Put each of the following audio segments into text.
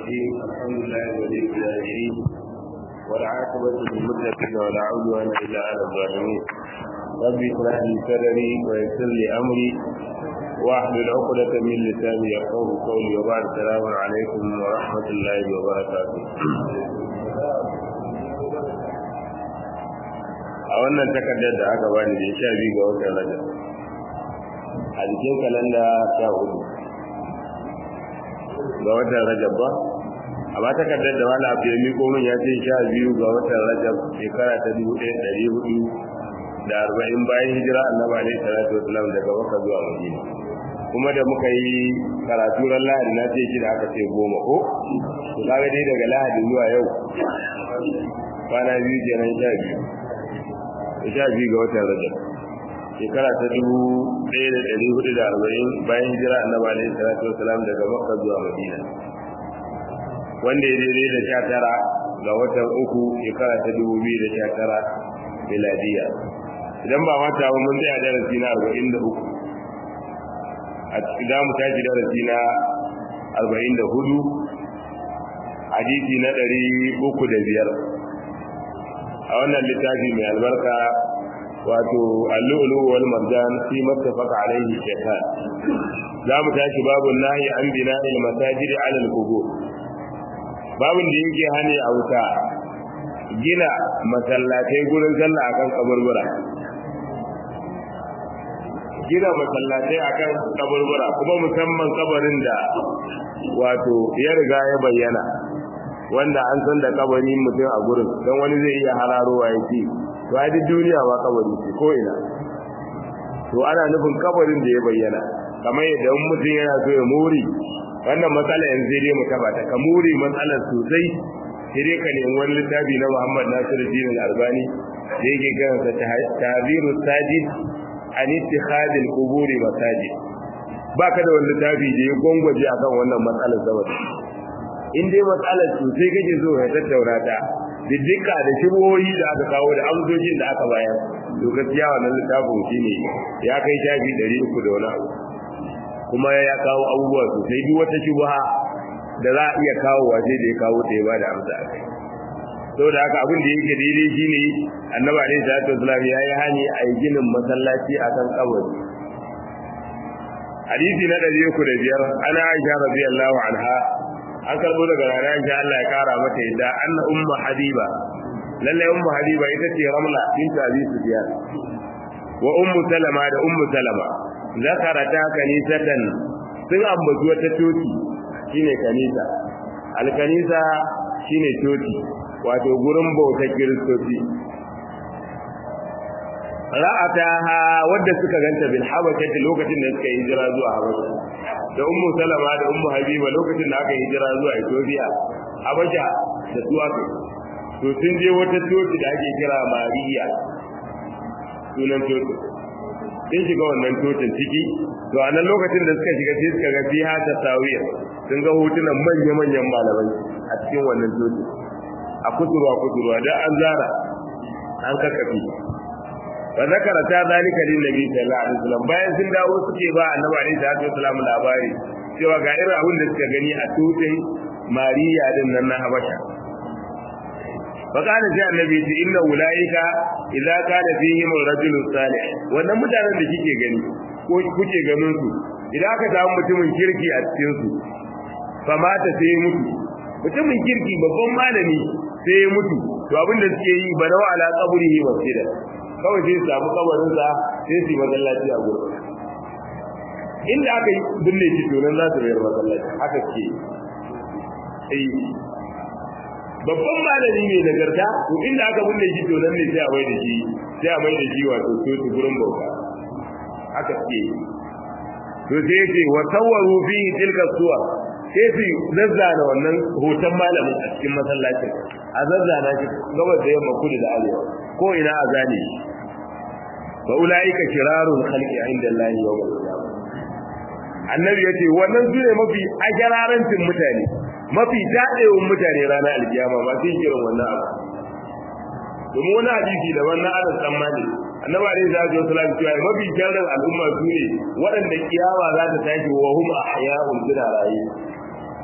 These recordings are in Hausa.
الرحيم الحمد لله ولي الصالحين والعاقبة للمتقين ولا عدوان إلا على الظالمين ربي اشرح لي صدري ويسر لي أمري واحلل عقدة من لساني يفقهوا قولي وبعد السلام عليكم ورحمة الله وبركاته a wannan takardar da aka bani da sha biyu ga watan rajab a jikin kalanda sha hudu ga watan rajab ba amma takardar da wani abu ya miko min ya ce sha biyu ga watan rajab shekara ta dubu ɗaya ɗari hudu da arba'in bayan hijira annabi alaihi salatu wasalam daga makka zuwa madina kuma da muka yi karatu ran lahadi na ce shi da aka ce goma ko to kaga dai daga lahadi zuwa yau kwana biyu kenan sha biyu sha biyu ga watan rajab shekara ta dubu ɗaya da ɗari hudu da arba'in bayan hijira annabi alaihi salatu wasalam daga makka zuwa madina wanda ya daidai da sha tara ga watan uku shekara ta dubu biyu da sha tara miladiya idan ba mata ba mun tsaya darasi na arba'in da uku a cikin za mu tashi darasi na arba'in da hudu hadisi na ɗari uku da biyar a wannan littafi mai albarka wato allu'ulu wal marjan fi mattafaqa alaihi shaytan za mu tashi babu nahi an bina il masajidi ala al-qubur babun da yake hane a wuta gina masallatai gurin sallah akan kaburbura gina masallatai akan kaburbura kuma musamman kabarin da wato ya riga ya bayyana wanda an san da kabari mutum a gurin don wani zai iya hararowa ya ce to a duk duniya ma kabari ce ko ina to ana nufin kabarin da ya bayyana kamar yadda mutum yana so ya muri wannan matsala yanzu dai mu taba ta ka muri matsalar sosai sai dai ka nemi wani littafi na Muhammad Nasiru Dinin Albani da yake kiransa Tahziru Sajid an ittikhadil quburi masajid baka da wani littafi da ya gwangwaje akan wannan matsalar saboda in dai matsalar sosai kake so ya tattauna ta diddika da shibohi da aka kawo da amsoshin da aka bayar to gaskiya wannan littafin shine ya kai shafi 300 da wani abu kuma ya kawo abubuwa sosai duk wata shubha da za a iya kawo waje da ya kawo ta ya bada amsa a kai saboda haka abin da yake daidai shine annabi alaihi salatu wasallam ya yi hani a yi ginin masallaci akan kabari hadisi na 305 ana aisha radiyallahu anha an karbo daga rana insha Allah ya kara mata yadda anna ummu habiba lalle ummu habiba ita ce ramla bint abi sufyan wa ummu salama da ummu salama zakarata kanisatan sun ambaci wata coci shine kanisa alkanisa shine coci wato gurin bauta kiristoci ra'ataha wadda suka ganta bil habashati lokacin da suka hijira zuwa habasha da ummu salama da ummu habiba lokacin da aka hijira zuwa ethiopia habasha da su aka to sun je wata coci da ake kira mariya sunan coci sun shiga wannan cocin ciki to a nan lokacin da suka shiga sai suka ga fiha ta tawiya sun ga hotunan manya-manyan malamai a cikin wannan coci a kusurwa kusurwa da an zara an kakafi fa zakara ta zalika lin nabi sallallahu alaihi wasallam bayan sun dawo suke ba annabi alaihi salatu wasallam labari cewa ga irin abin da suka gani a tutsin mariya din nan na habasha fa kana sai annabi ce inna ulaika idza kana fihim ar-rajul salih wannan mutanen da kike gani ko kuke ganin su idan aka samu mutumin kirki a cikin su fa mata sai mutu mutumin kirki babban malami sai ya mutu to abin da suke yi banawa ala qabrihi masjida kawai sai su samu kabarin sa sai su yi masallaci a gurin inda aka yi binne shi to nan za su bayar masallaci haka ce eh babban malami ne nagarta to inda aka binne shi to nan ne sai a mai da shi sai a mai da shi wato to su gurin bauta haka ce to sai ce wa sawwaru fi tilka suwar sai su zazzana wannan hoton malamin a cikin masallacin a zazzana shi gabas da yamma kudu da arewa ko ina a zane shi fa ulaika shirarul khalqi inda Allah yawm al-qiyamah annabi yace wannan sune mafi ajararantin mutane mafi dadewan mutane ranar alkiyama ba sai kiran wannan abu domin wani hadisi da wannan anas dan malik annabi alaihi salatu wasallam cewa mafi sharrin al'umma su ne waɗanda kiyama za ta tashi wa hum ahya'un suna raye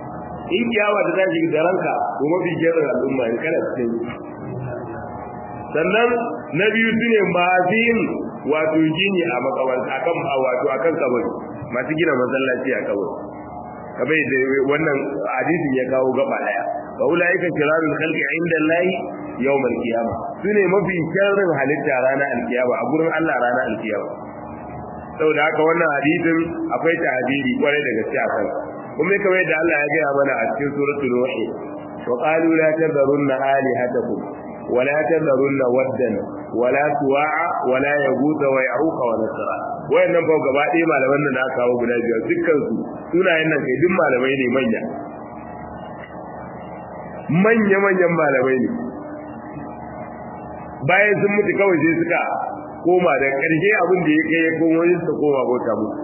in kiyama ta tashi da ranka to mafi sharrin al'umma in kana cikin sannan na biyu sune masu yin wato gini a makabarta akan wato akan kabari masu gina masallaci a kabari kabai da wannan hadisin ya kawo gaba daya wa ulaika kirarul khalqi inda Allah yawmal qiyamah sune mafi sharrin halitta ranar alkiyama a gurin Allah ranar alkiyama saboda haka wannan hadisin akwai tahdidi kwarai da gaske a kan kuma kamar yadda Allah ya gaya mana a cikin suratul nuh wa qalu la tadharunna alihatakum wa la tadharunna waddan wa la tuwa'a wa la yaghut wa ya'uq wa nasra wayannan fa gaba ɗaya malaman nan aka kawo guda biyar dukkan su sunayen nan kai duk malamai ne manya manya manyan malamai ne bayan sun mutu kawai sai suka koma da ƙarshe abin da ya kai ya komo yin su koma bauta musu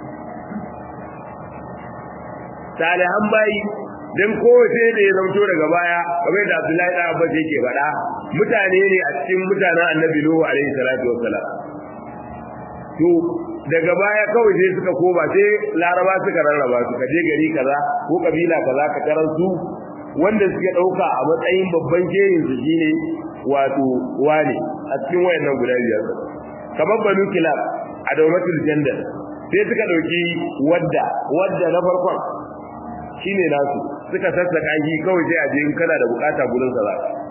salihan bayi dan kowace da ya zamto daga baya kamar da Abdullahi da Abbas yake faɗa mutane ne a cikin mutanen Annabi Nuhu alaihi salatu wassalam to daga baya kawai sai suka koma sai Laraba suka rarraba su kaje gari kaza ko kabila kaza ka tarar su wanda suke dauka a matsayin babban jerin su shine wato wane a cikin wayannan guda biyar kamar banu kilab a dawmatul jandal sai suka dauki wadda wadda na farkon shine nasu suka sassaka shi kawai sai a je in kana da bukata gurin sa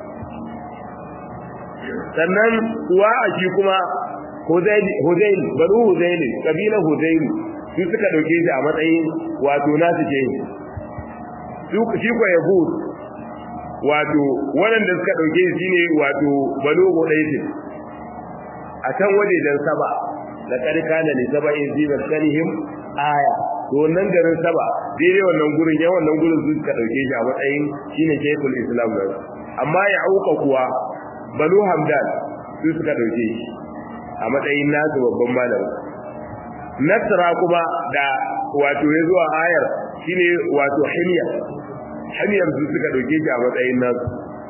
sannan wa a shi kuma Huzail banu Huzail kabila Huzail su suka dauke shi a matsayin wato nasu ke su shi ko Yahud wato waɗanda suka dauke shi ne wato banu Hudaytin a can wajejen saba da karkana ne saba in zibar kanihim aya to wannan garin saba daidai wannan gurin yawan wannan gurin su suka dauke shi a matsayin shine shaykhul islam nan amma ya auka kuwa banu hamdan su suka dauke shi a matsayin nasu babban malami nasra kuma da wato ya zuwa ayar shine wato himya himyar su suka dauke shi a matsayin nasu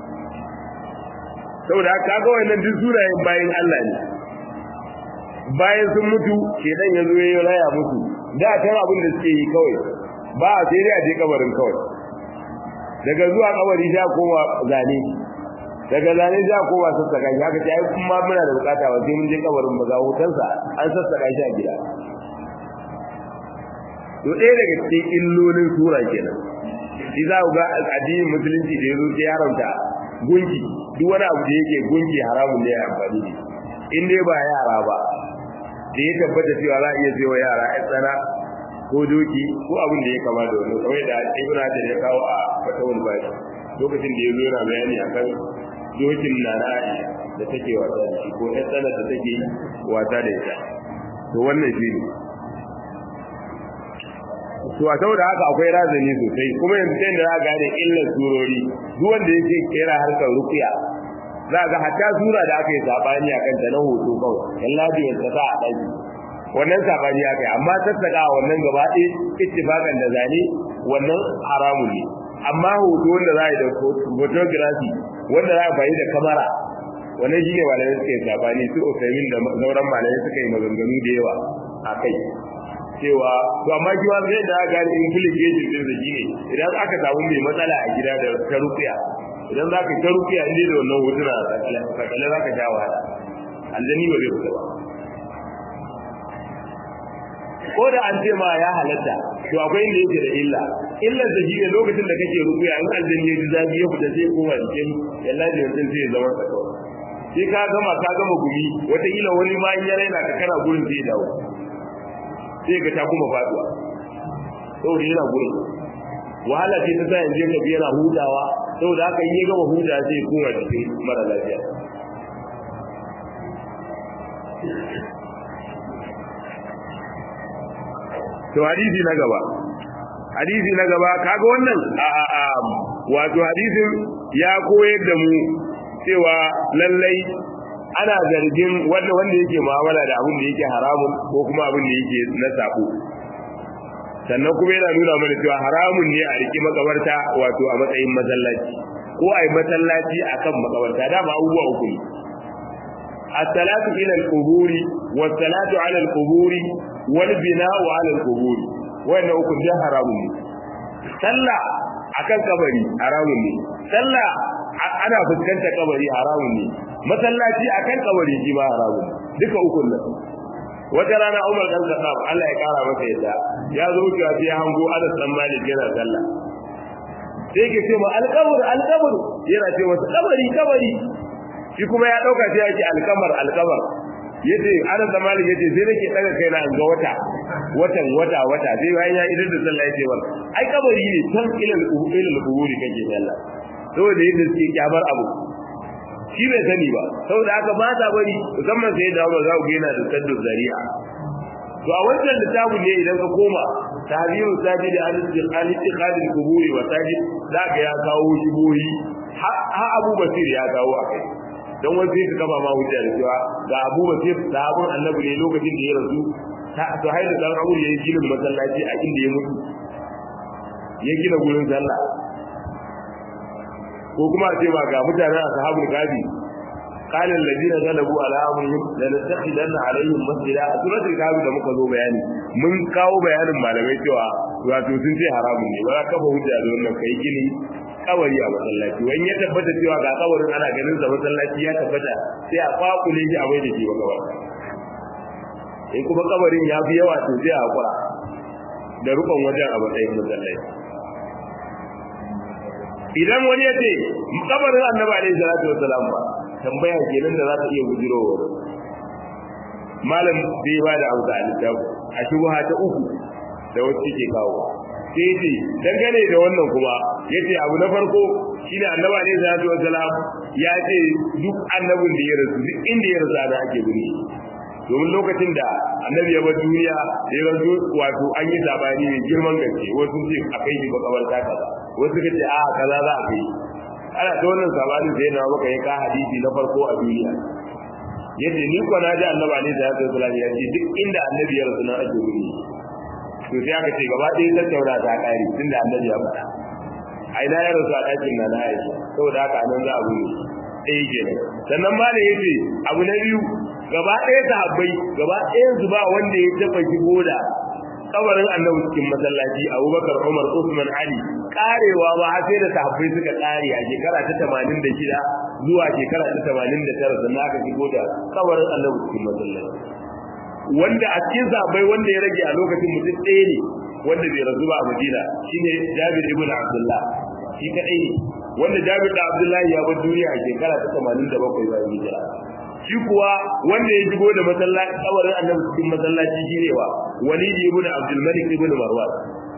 saboda haka ga wannan duk sunayen bayan Allah ne bayan sun mutu shedan ya zo ya raya musu da ta abin da suke yi kawai ba a sai dai a je kabarin kawai daga zuwa kabari sha koma zane daga zane sha koma sassaka shi haka sai kuma muna da bukata ba sai mun je kabarin ba ga hotonsa an sassaka shi a gida to ɗaya daga cikin illolin sura kenan shi za ku ga addinin musulunci da ya zo sai haramta gunki duk wani abu da yake gunki haramun ne ya amfani da in dai ba yara ba da ya tabbata cewa za a iya cewa yara ya tsana ko doki ko abin da ya kama da wani kamar da ibn hajar ya kawo a fatawul bari lokacin da ya zo yana bayani akan dokin na na aisha da take wasa da shi ko ya tsana da take wasa da ita to wannan shi ne to a saboda haka akwai razani sosai kuma yanzu sai da za gane illar surori duk wanda yake kera harkar rukiya za ga hatta sura da aka yi sabani a kanta na hoto kawai yallabi ya saka a ɗaki wannan sabani aka yi amma sassaka wannan gaba ɗaya ittifakan da zane wannan haramun ne amma hoto wanda za a yi da photography wanda za a bayi da kamera wannan shine malamai suka yi sabani su usaimin da sauran malamai suka yi maganganu da yawa a kai cewa to amma shi ma zai da gani implication din da shine idan aka samu mai matsala a gida da ta rufiya idan za ka ta rufiya inda da wannan hotuna kakale za ka sha wahala aljani ba zai fita ba ko da an ce ma ya halatta to akwai inda yake da illa illar da shine lokacin da kake rufiya in aljani ya ji zafi ya fita sai koma jikin yalla da mutum sai ya zama ka kawai sai ka gama ka gama gumi wataƙila wani ma in ya raina ka kana gurin zai dawo sai ga ta kuma faduwa saboda yana gurin wahala ce ta sa yanzu ka bi yana hutawa saboda haka in ya gama huta sai koma cikin mara lafiya to hadisi na gaba hadisi na gaba kaga wannan a a a wato hadisin ya koyar da mu cewa lallai ana zargin wanda wanda yake mu'amala da abin da yake haramun ko kuma abin da yake na sabo sannan kuma yana nuna mana cewa haramun ne a riki makabarta wato a matsayin masallaci ko ai masallaci akan makabarta dama abubuwa uku ne as-salatu ila al-quburi was-salatu ala al-quburi wal bina'u ala al-quburi wannan uku da haramun ne sallah akan kabari haramun ne sallah ana fuskantar kabari haramun ne masallaci akan kabari shi ma haramun duka ukun nan wata rana Umar dan Khattab Allah ya kara masa yadda ya zo wucewa sai ya hango Anas dan Malik yana sallah sai ke ce ma alqabr alqabr yana ce masa kabari kabari shi kuma ya dauka sai yake alqamar alqamar yace Anas dan Malik yace sai nake daga kaina an ga wata watan wata wata sai bayan ya idan da sallah yace wal ai kabari ne tan ilal ilal quburi kake sallah saboda yadda suke kyabar abu shi bai sani ba saboda haka ba ta bari musamman sai da ba za ku yana da saddu zari'a to a wannan littafin ne idan ka koma tahriru sajidi al-istiqal al-quburi wa sajid za ka ya kawo shibohi ha Abu Basir ya kawo akai dan wani sai ka kama ma hujja da cewa ga Abu Basir sahabban Annabi ne lokacin da ya rasu to haidu dan Abu ya yi ginin masallaci a inda ya mutu ya gina gurin sallah ko kuma a ce ba ga mutanen ashabul gadi قال الذين غلبوا على امرهم لنتخذن عليهم مسجدا a suratul kahf da muka zo bayani mun kawo bayanin malamai cewa wato sun ce haramun ne ba ka ba hujja da wannan kai gini kawari a masallaci wani ya tabbata cewa ga kawarin ana ganin sa masallaci ya tabbata sai a kwakule shi a bai da shi ba gaba in kuma kabarin ya fi yawa to sai a hakura da rukun wajen a matsayin masallaci idan wani ya ce kabarin annabi alaihi salatu wassalam ba tambaya kenan da za ta iya bujirowa malam bai ba da amsa a littafi a shubha ta uku da wasu ke kawo sai ce dangane da wannan kuma yace abu na farko shine annabi alaihi salatu wassalam ya ce duk annabin da ya rasu duk inda ya rasu da ake binne domin lokacin da annabi ya bar duniya ya rasu wato an yi sabani mai girman gaske wasu ce a kai shi makabarta kaza wasu ka ce a kaza za a kai ana ta wannan sabanin sai na maka ya ka hadisi na farko a duniya yadda ni ko na ji annabi alaihi salatu wasallam ya ce duk inda annabi ya rasu na ake wuri to sai aka ce gaba ɗaya tattauna ta kare tunda annabi ya faɗa a ina ya rasu a ɗakin na na aisha saboda haka nan za a wuri ɗaya kenan sannan ma da yace abu na biyu gaba ɗaya sahabbai gaba ɗayan su ba wanda ya taɓa shigo da kabarin annabi cikin masallaci abubakar umar usman ali karewa ba har sai da sahabbai suka kare a shekara ta 86 zuwa shekara ta 89 sannan aka shigo da kabarin annabi cikin masallaci wanda a cikin sahabbai wanda ya rage a lokacin mutum ɗaya ne wanda bai rasu ba a madina shine jabir ibn abdullah shi kadai ne wanda jabir da abdullahi ya bar duniya a shekara ta 87 bayan hijira shi kuwa wanda ya shigo da masallaci kabarin annabi cikin masallaci shine wa walid ibn abdul malik ibn marwan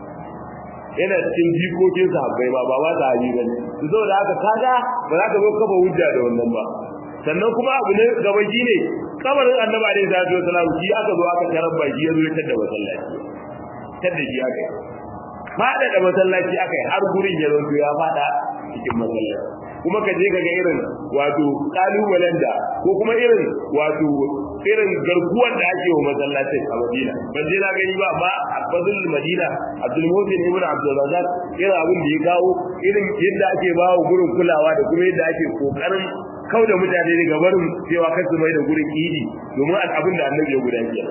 yana cikin jikokin sahabbai ba ba ba sahabi bane to saboda haka kaga ba za ka zo kafa hujja da wannan ba sannan kuma abu ne gaba shine kabarin annabi alaihi salatu wasalam shi aka zo aka tarar ba shi ya zo ya tada masallaci tada shi aka yi fada da masallaci aka yi har gurin ya zo ya fada cikin masallaci kuma ka je ka ga irin wato kalubalen da ko kuma irin wato irin garkuwar da ake wa masallacin a Madina ban je na gani ba amma a fadlul Madina Abdul Muhsin ibn Abdul Razak irin abin da ya kawo irin yadda ake ba wa gurin kulawa da kuma yadda ake kokarin kauda mutane daga barin cewa kasu mai da gurin idi domin abin da annabi ya gudanar kenan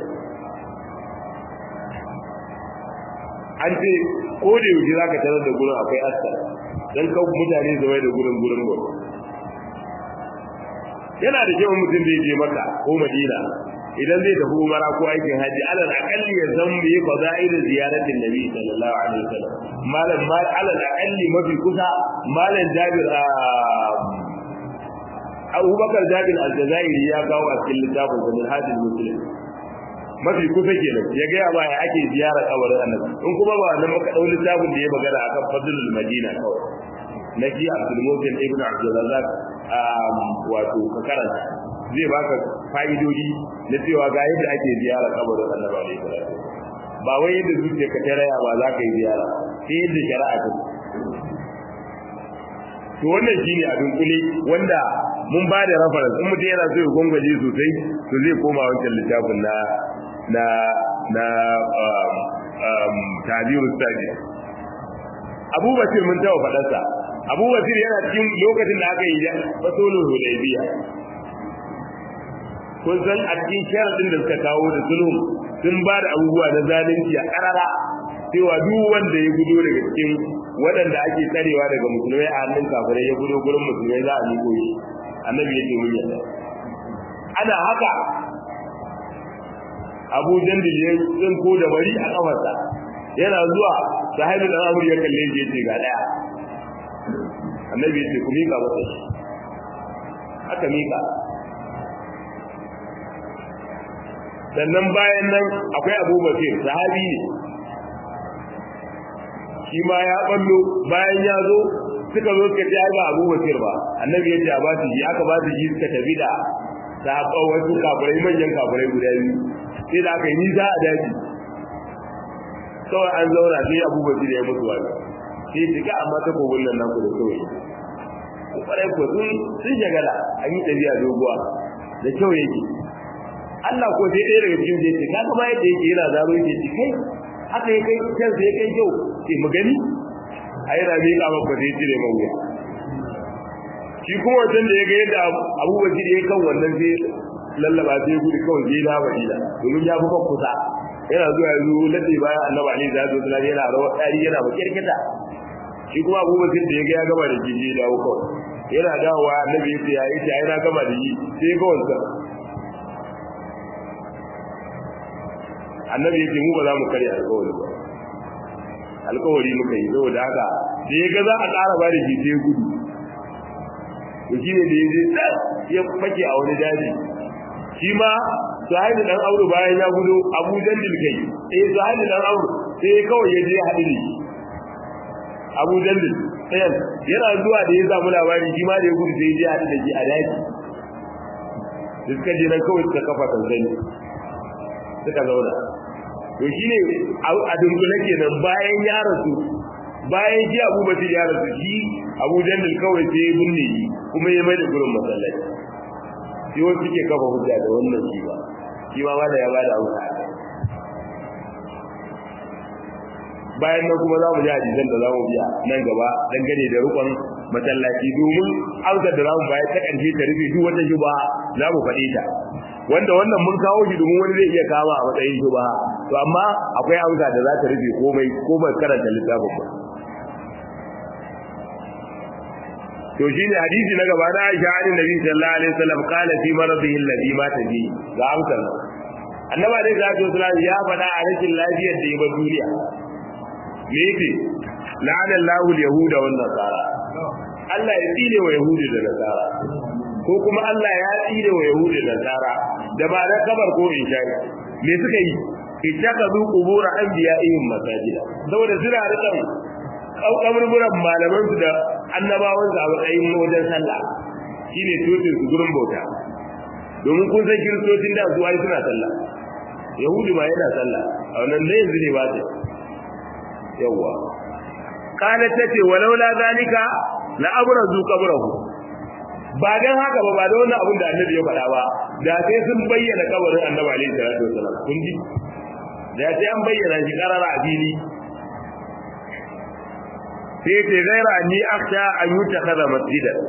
an ce ko da yaushe za ka tarar da gurin akwai askar don kawo mutane zama da gurin gurin gurin yana da kyau mutum da je maka ko madina idan zai tafi umara ko aikin haji alal akalli ya zan yi fadail ziyaratin nabi sallallahu alaihi wasallam malam mal alal akalli mafi kusa malam jabir Abubakar Jabir al-Jazairi ya kawo a cikin littafin Zamin Hadis Muslim mafi kusa kenan ya ga ya baya ake ziyara kabarin annabi in kuma ba nan muka dau littafin da ya magana akan fadlul madina kawai na ji Abdul Mutin ibn Abdul Razzaq wato ka karanta zai baka fa'idodi na cewa ga yadda ake ziyara kabarin annabi alaihi salatu ba wai yadda zuciya ka taraya ba za ka yi ziyara sai yadda shari'a ta to wannan shine abin kule wanda mun ba da reference in mutum yana so ya gwangwaje sosai to zai koma wancan littafin na na na um, um, tabiru sadi abu basir mun tawa faɗarsa abu basir yana cikin lokacin da aka yi fasolin hudaybiya kun san a cikin sharadin da suka kawo da sulhun sun ba da abubuwa na zalunci a karara cewa duk wanda ya gudo daga cikin waɗanda ake tsarewa daga musulmai a hannun kafirai ya gudu gurin musulmai za a miko shi annabi ya ce mun yadda ana haka abu jandil ya tsinko da bari a kafarsa yana zuwa sahibi dan amur ya kalle shi yace ga daya annabi yace ku mika masa shi aka mika sannan bayan nan akwai Abu Bakir sahabi ne shi ma ya ballo bayan ya zo suka zo suka ce ba Abu Bakir ba annabi yace a ba su ji aka ba su ji suka tafi da sahabban wasu kafirai manyan kafirai guda biyu sai da aka yi nisa a daji kawai an zauna sai abubakar ya mutu wani sai shiga amma ta kogon nan naku da kawai kwarai ko sun sun shagala an yi tafiya doguwa da kyau yake Allah ko sai ɗaya daga cikin jeji ka kama yadda yake yana zaro yake ci kai haka ya kai kyan sai kai kyau sai mu gani a yi rami ka maka sai cire man wuya shi kuma wancan da ya ga yadda abubakar ya kan wannan sai lallaba sai ya gudu kawai zai na madina domin ya fi kusa yana zuwa yanzu lade bayan annabi ali da zo da yana rawa dari yana ba kirkita shi kuma Abu Bakar da yaga ya gama da jiji da uku yana dawowa annabi ya ce ya yi ai na gama da yi sai ga wanda annabi ya ce mu ba za mu karya alƙawari ba alƙawari muka yi saboda haka da yaga za a ƙara ba da jiji gudu to shi ne da ya je ya fake a wani daji shi ma sahibi dan aure bayan ya gudo Abu Jandil kai eh sahibi dan aure sai kawai ya je haɗu da shi Abu Jandil sai yana zuwa da ya samu labari shi ma da ya gudu sai ya je haɗu da shi a daji suka je nan kawai suka kafa tanzani suka zauna to shine a dunkule kenan bayan ya rasu bayan shi Abu Bakar ya rasu shi Abu Jandil kawai sai ya binne shi kuma ya mai da gurin masallaci shi wasu suke kafa hujja da wannan shi ba shi ma wanda ya bada amsa bayan nan kuma za mu ji hadisan da za mu biya nan gaba dangane da rukun masallaci domin amsar da za mu bayar ta ƙarshe ta rufe duk wata shuba za mu faɗi ta wanda wannan mun kawo shi domin wani zai iya kama a matsayin shuba to amma akwai amsa da za ta rufe komai ko bai karanta littafin ba to shine hadisi na gaba da Aisha an Nabi sallallahu alaihi wasallam qala fi maradihi alladhi mata bi ga amsar annabi alaihi salatu wasallam ya faɗa a rashin lafiyar da ya bar duniya me yake la'ana Allahu al-yahuda wan nasara Allah ya tsire wa yahudi da nasara ko kuma Allah ya tsire wa yahudi da nasara da ba da kabar ko insha'i me suka yi ittakazu qubur anbiya'ihim masajida saboda suna rikan kaburburan malaman su da annabawan su a matsayin wajen sallah shine tutun su gurin bauta domin kun san kiristocin da su ai suna sallah yahudi ma yana sallah a wannan da yanzu ne ba ta yawa kana tace walaula zalika la abrazu qabrahu ba dan haka ba ba da wannan abin da annabi ya faɗa ba da sai sun bayyana kabarin annabi alaihi salatu wasallam kun ji da sai an bayyana shi karara a fili sai ce gaira ni akhsha an yutakhadha masjidan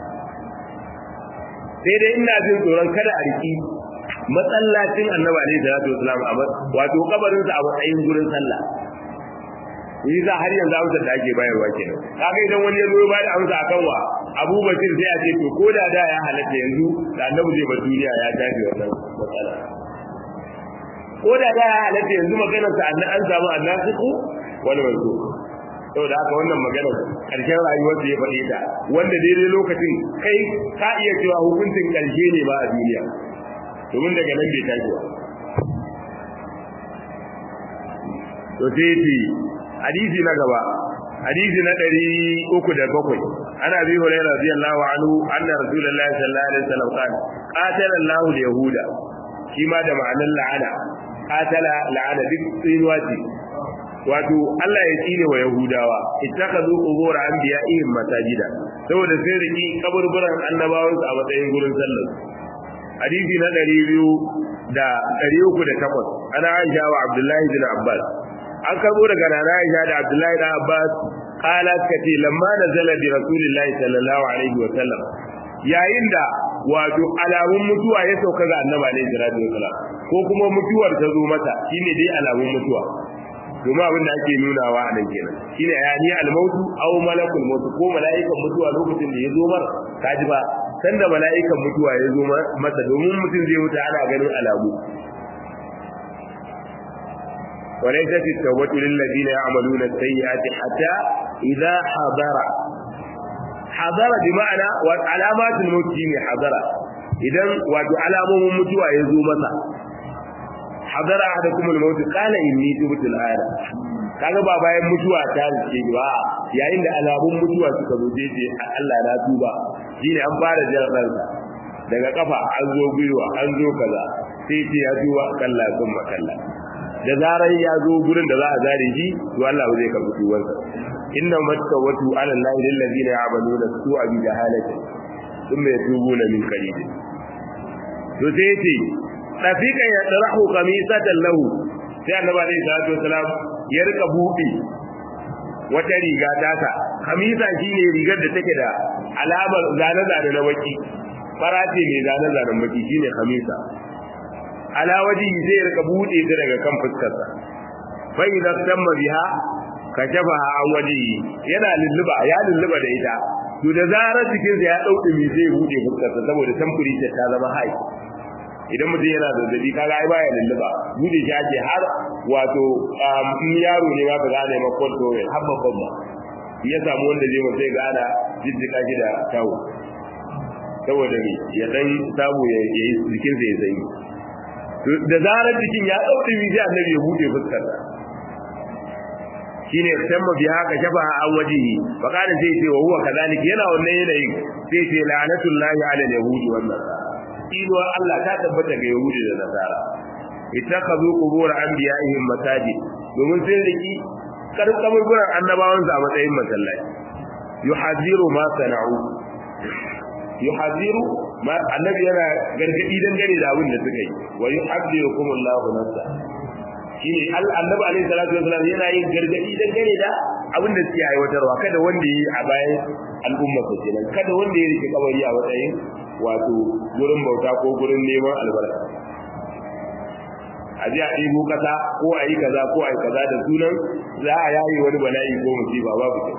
sai dai ina jin tsoron kada a riki masallacin annabi alaihi salatu wasallam a wato kabarin sa a matsayin gurin sallah yi za har yanzu amsa da ake bayarwa kenan kaga idan wani ya zo ba da amsa akan wa Abu Bakir sai a ce to ko da da ya halatta yanzu da annabi zai bar duniya ya tafi wannan matsala ko da da ya halatta yanzu maganar sa an samu annasiku wani wanzu saboda haka wannan maganar karshen rayuwar da ya faɗe ta wanda daidai lokacin kai ka iya cewa hukuncin karshe ne ba a duniya domin daga nan bai tashi ba to sai ce hadisi na gaba hadisi na ɗari uku da bakwai ana bi hurairah radiyallahu anhu anna rasulullahi sallallahu alaihi wasallam qala qatala Allahu al-yahuda shi ma da ma'anar la'ana qatala la'ana duk tsinuwa ce wato Allah ya tsine wa Yahudawa ittakazu qubur anbiya'ihim masajida saboda sai riki kaburburan annabawan su a matsayin gurin sallar hadisi na 200 da 308 ana Aisha wa Abdullahi bin Abbas an karbo daga Nana Aisha da Abdullahi bin Abbas qalat kati lamma nazala bi rasulillahi sallallahu alaihi wa sallam yayin da wato alamun mutuwa ya sauka ga annabi alaihi salatu wasallam ko kuma mutuwar ta zo mata shine dai alamun mutuwa domin abin da ake nunawa a nan kenan shine yani al-mautu aw malakul maut ko mala'ikan mutuwa lokacin da ya zo mar kaji ba sanda mala'ikan mutuwa ya zo masa domin mutum zai wuta ana ganin alamu وليست التوبة للذين يعملون السيئات حتى إذا حضر حضر بمعنى وعلامات الموت حضر إذا وعلامهم متوى يزو مسا حضر أحدكم الموت قال إني تبت الآن kaga ba bayan mutuwa ta rike ba yayin da alamun mutuwa suka zo je Allah na tuba shine an fara jin daga kafa an zo gwiwa an zo kaza sai ce ya tuba kalla sun makalla da zarar ya zo gurin da za a zare shi to Allah zai karbi tuwansa inna mattawatu ala allahi lil ladina ya'maluna su'a bi jahalati thumma yatubuna min qarib to sai yace rafiqan yadrahu qamisatan lahu sai annabi alaihi salatu wasalam ya rika buɗe wata riga tasa kamisa shine rigar da take da alamar zane zane na baki farace mai zane zanen baki shine kamisa ala waji zai rika bude ta daga kan fuskarsa fa idan tamma biha kashafa an waji yana lulluba ya lulluba da ita to da zarar cikin sa ya dauke mi zai bude fuskarsa saboda tamfuri ta ta zama hai idan mutum yana zazzabi kaga ai baya lulluba bude shi ake har wato in yaro ne ma ka gane ma kwanto har babban ma ya samu wanda zai mutai gana jijjika shi da tawo saboda ne ya dan samu ya yi jikinsa ya zanyi da zarar jikin ya dauke mi sai annabi ya bude fuskar shine tamma bi haka shafa an wajihi fa kana sai ce wa huwa kadalika yana wannan yanayin sai ce la'natullahi ala yahudi wannan inuwar Allah ta tabbata ga yahudi da nasara ittakhadhu qubur anbiya'ihim masajid domin sai riki karkamar gurin annabawan a matsayin masallaci yuhadiru ma sana'u yuhadiru ma annabi yana gargadi dangane da abin da suka yi wa yuhadirukum Allahu nafsa shine annabi alaihi salatu wasallam yana yin gargadi dangane da abin da suke aiwatarwa kada wanda yi a bayan al'umma su kenan kada wanda ya rike kabari a matsayin wato gurin bauta ko gurin neman albarka a ji a ɗibo kasa ko a yi kaza ko a yi kaza da sunan za a yayi wani bala'i ko musiba babu kyau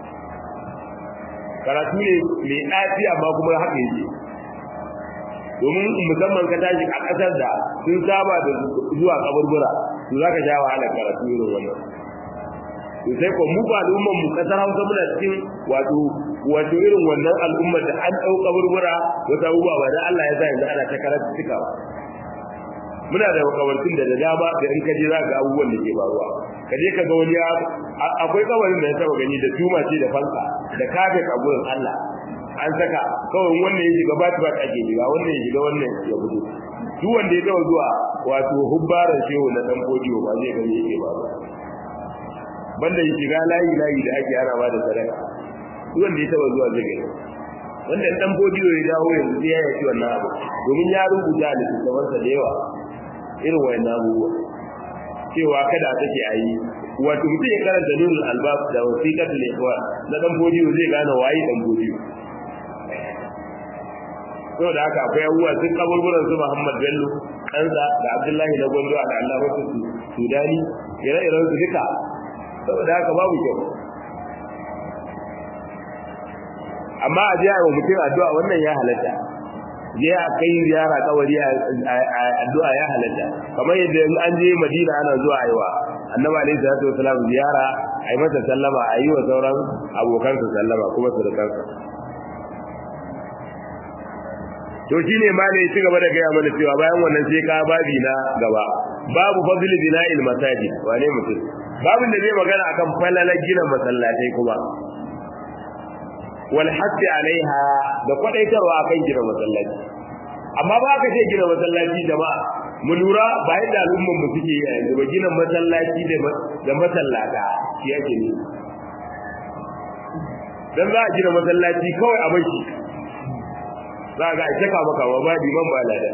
karatu ne mai ɗaci amma kuma haka yake domin musamman ka tashi a ƙasar da sun saba da zuwa kaburbura to za ka sha wahalar karatu irin wannan to sai ko mu ba al'ummar mu kasar Hausa muna cikin wato wato irin wannan al'ummar da an ɗau kaburbura wata abubuwa ba da Allah ya sa yanzu ana ta karatu cika ba muna da makabartun da da dama da in ka je za ka ga abubuwan da ke faruwa ka je ka ga wani akwai kabarin da ya taba gani da tuma ce da fanka da kafet a gurin Allah an saka kawai wannan ya shiga ba ta ake shiga wannan ya shiga wannan ya fito duk wanda ya taba zuwa wato hubbaran shehu na dan kodiyo ba zai gani yake ba banda ya shiga layi layi da ake ana ba da sadaka duk wanda ya taba zuwa zai gani wanda dan kodiyo ya dawo yanzu sai ya yi wannan abu domin ya rubuta littattafansa da yawa irin wayannan abubuwa cewa kada take a yi wato mutum ya karanta nurul albab da wasiqatul ikhwan na dan bodiyo zai gane waye dan bodiyo to da haka akwai abubuwa sun kaburburan su Muhammad Bello ɗansa da Abdullahi na Gondo da Allah wasu Sudani ire-iren su duka saboda haka babu kyau amma a jiya wa mutum addu'a wannan ya halatta je a kai ziyara kawari addu'a ya halatta kamar yadda an je Madina ana zuwa aiwa Annabi alaihi salatu wasalam ziyara ai masa sallama a yi wa sauran abokansa sallama kuma surukansa to shine ma ne ci gaba da gaya mana cewa bayan wannan sai ka babi na gaba babu fadl bina'il masajid wane mutum babin da zai magana akan falalar gina masallatai kuma wal hasi alaiha da kwadaitarwa akan gina masallaci amma ba ka ce gina masallaci jama'a mu lura ba yadda al'umman mu suke yi yanzu ba gina masallaci da masallata shi yake ne dan za a gina masallaci kawai a bashi za ga ita ka maka ba liman ba lada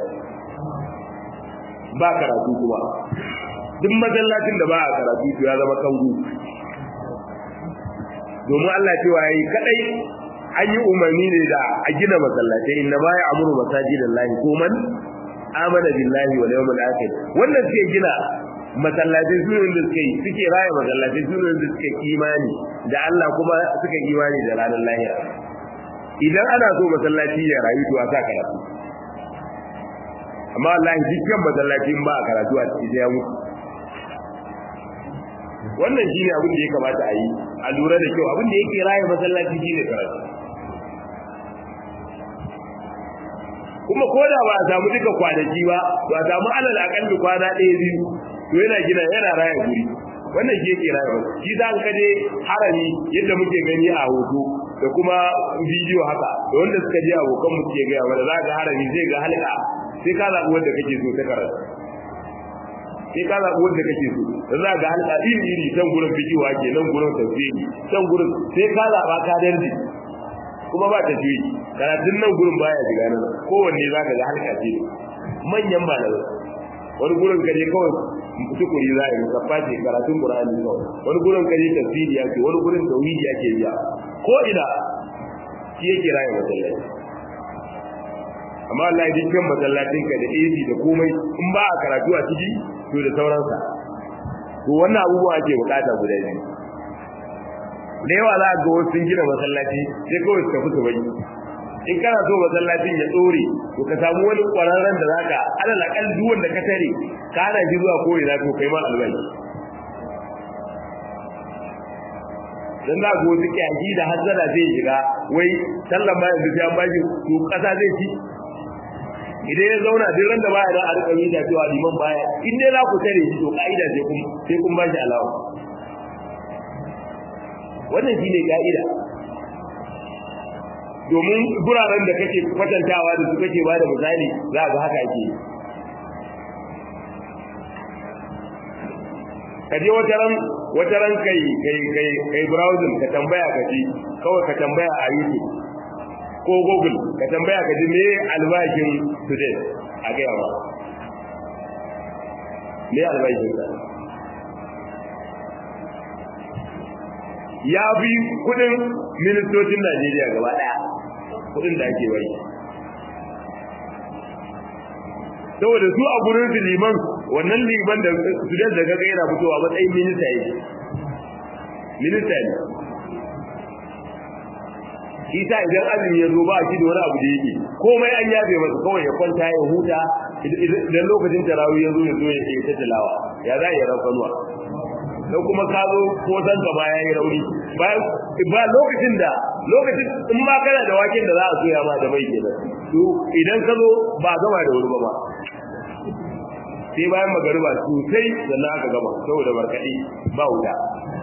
ba karatu kuma duk masallacin da ba a karatu to ya zama kangu domin Allah cewa yayi kadai an yi umarni ne da a gina masallatai inna ma ya amuru masajidan lahi ko man amana billahi wal yawmil akhir wannan suke gina masallatai su ne da suka yi suke raya masallatai su ne da suka imani da Allah kuma suka imani da ranar lahira idan ana so masallaci ya rayu to a sa karatu amma wallahi dukkan masallacin ba a karatu a cikin ya mutu wannan shine abin da ya kamata a yi a lura da kyau abin da yake raya masallaci shine karatu kuma ko da ba a samu duka kwanaki ba ba a samu alal akalli kwana ɗaya biyu to yana gina yana raya guri wannan shi yake raya shi za ka je harami yadda muke gani a hoto da kuma bidiyo haka da wanda suka je abokan mu suke gaya wanda za ka harami zai ga halka sai ka zaɓi wanda kake so ta karatu sai ka zaɓi wanda kake so da za ga halka iri iri can gurin fikiwa ke nan gurin tafsiri can gurin sai ka zaɓa ka darje kuma ba ta juyi karatun nan gurin baya shiga nan kowanne za ka ga halka ce manyan malamai wani gurin ka je kawai tukuri za a yi musaffa ce karatun qur'ani kawai wani gurin ka je tafsiri ya ce wani gurin tauhidi ake biya ko ina shi yake raye masallaci amma Allah ya dukkan masallacin ka da AC da komai in ba a karatu a ciki to da sauransa to wannan abubuwa ake bukata guda biyu da yawa za a ga wasu sun gina masallaci sai kawai su tafi su bai in kana so masallacin ya tsore to ka samu wani kwararren da zaka alal akal duk wanda ka tare ka hana shi zuwa ko ina to kai ma albai dan za ga wasu kyaji da hazzara zai shiga wai sallan ma yanzu sai an bashi to kasa zai ci idan ya zauna duk ran da baya da a rika yi da cewa liman baya in dai za ku tare shi to ka'ida sai kun sai kun bashi alawa wannan shine ka'ida domin guraren da kake kwatantawa da su kake ba da misali za ga haka ake ka je wata ran wata ran kai kai kai kai browsing ka tambaya ka ji kawai ka tambaya a YouTube ko Google ka tambaya ka ji me albashin today a ga yawa me albashin ka ya bi kudin ministocin Najeriya gaba daya kudin da ake bai saboda su a gurin su liman wannan liman da su da kaga yana fitowa matsayin minista yake minista ne isa idan azumi ya zo ba shi da wani abu da yake komai an yabe masa kawai ya kwanta ya huta idan lokacin tarawih ya zo ya zo ya ce ta tilawa ya za ya rafa nuwa dan kuma ka zo ko san ka baya yi rauni bayan ba lokacin da lokacin in ma kana da waken da za a soya ma da mai kenan to idan ka zo ba gama da wuri ba ba sai bayan magariba sosai sannan aka gama saboda barkaɗe ba wuta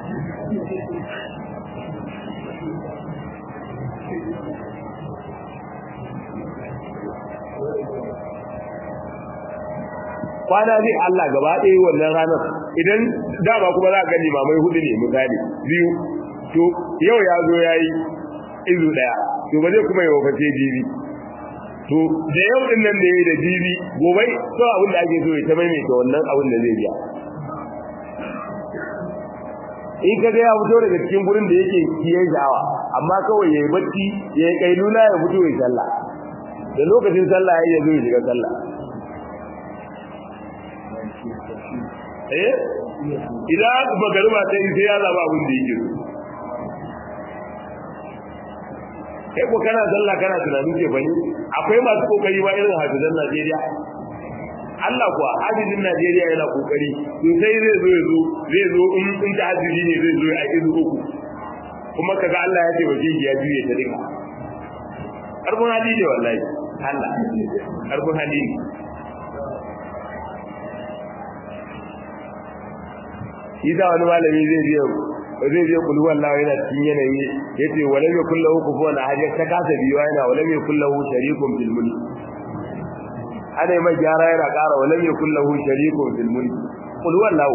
kwana zai Allah gaba ɗaya wannan ranar idan dama kuma za ka gani mamai hudu ne misali biyu to yau ya zo ya yi izu ɗaya to ba zai kuma yi waface jibi to da yau din nan da ya yi da jibi gobe to abin da ake so ya ta maimaita wannan abin da zai biya in ka ga ya fito daga cikin gurin da yake kiyaye sha'awa amma kawai ya yi bacci ya yi kailula ya fito ya sallah da lokacin sallah ya zo ya shiga sallah eh idan magariba ta yi sai ya zaba abin da yake kai ko kana sallah kana tunanin ce bane akwai masu kokari ba irin hafizan Najeriya Allah kuwa hafizin Najeriya yana kokari to sai zai zo ya zo zai zo in in ta hafizi ne zai zo a izu uku kuma kaga Allah ya ce wa shi ya juye ta dinka karbun hali ne wallahi Allah karbun hali ne shi da wani malami zai biya zai biya kullu wallahi yana cikin yanayi yace wala mai kullahu kufuwan ahad ta kasa biwa yana wala mai kullahu sharikun bil mulk ana mai gyara yana ƙara wala mai kullahu sharikun bil mulk kullu wallahu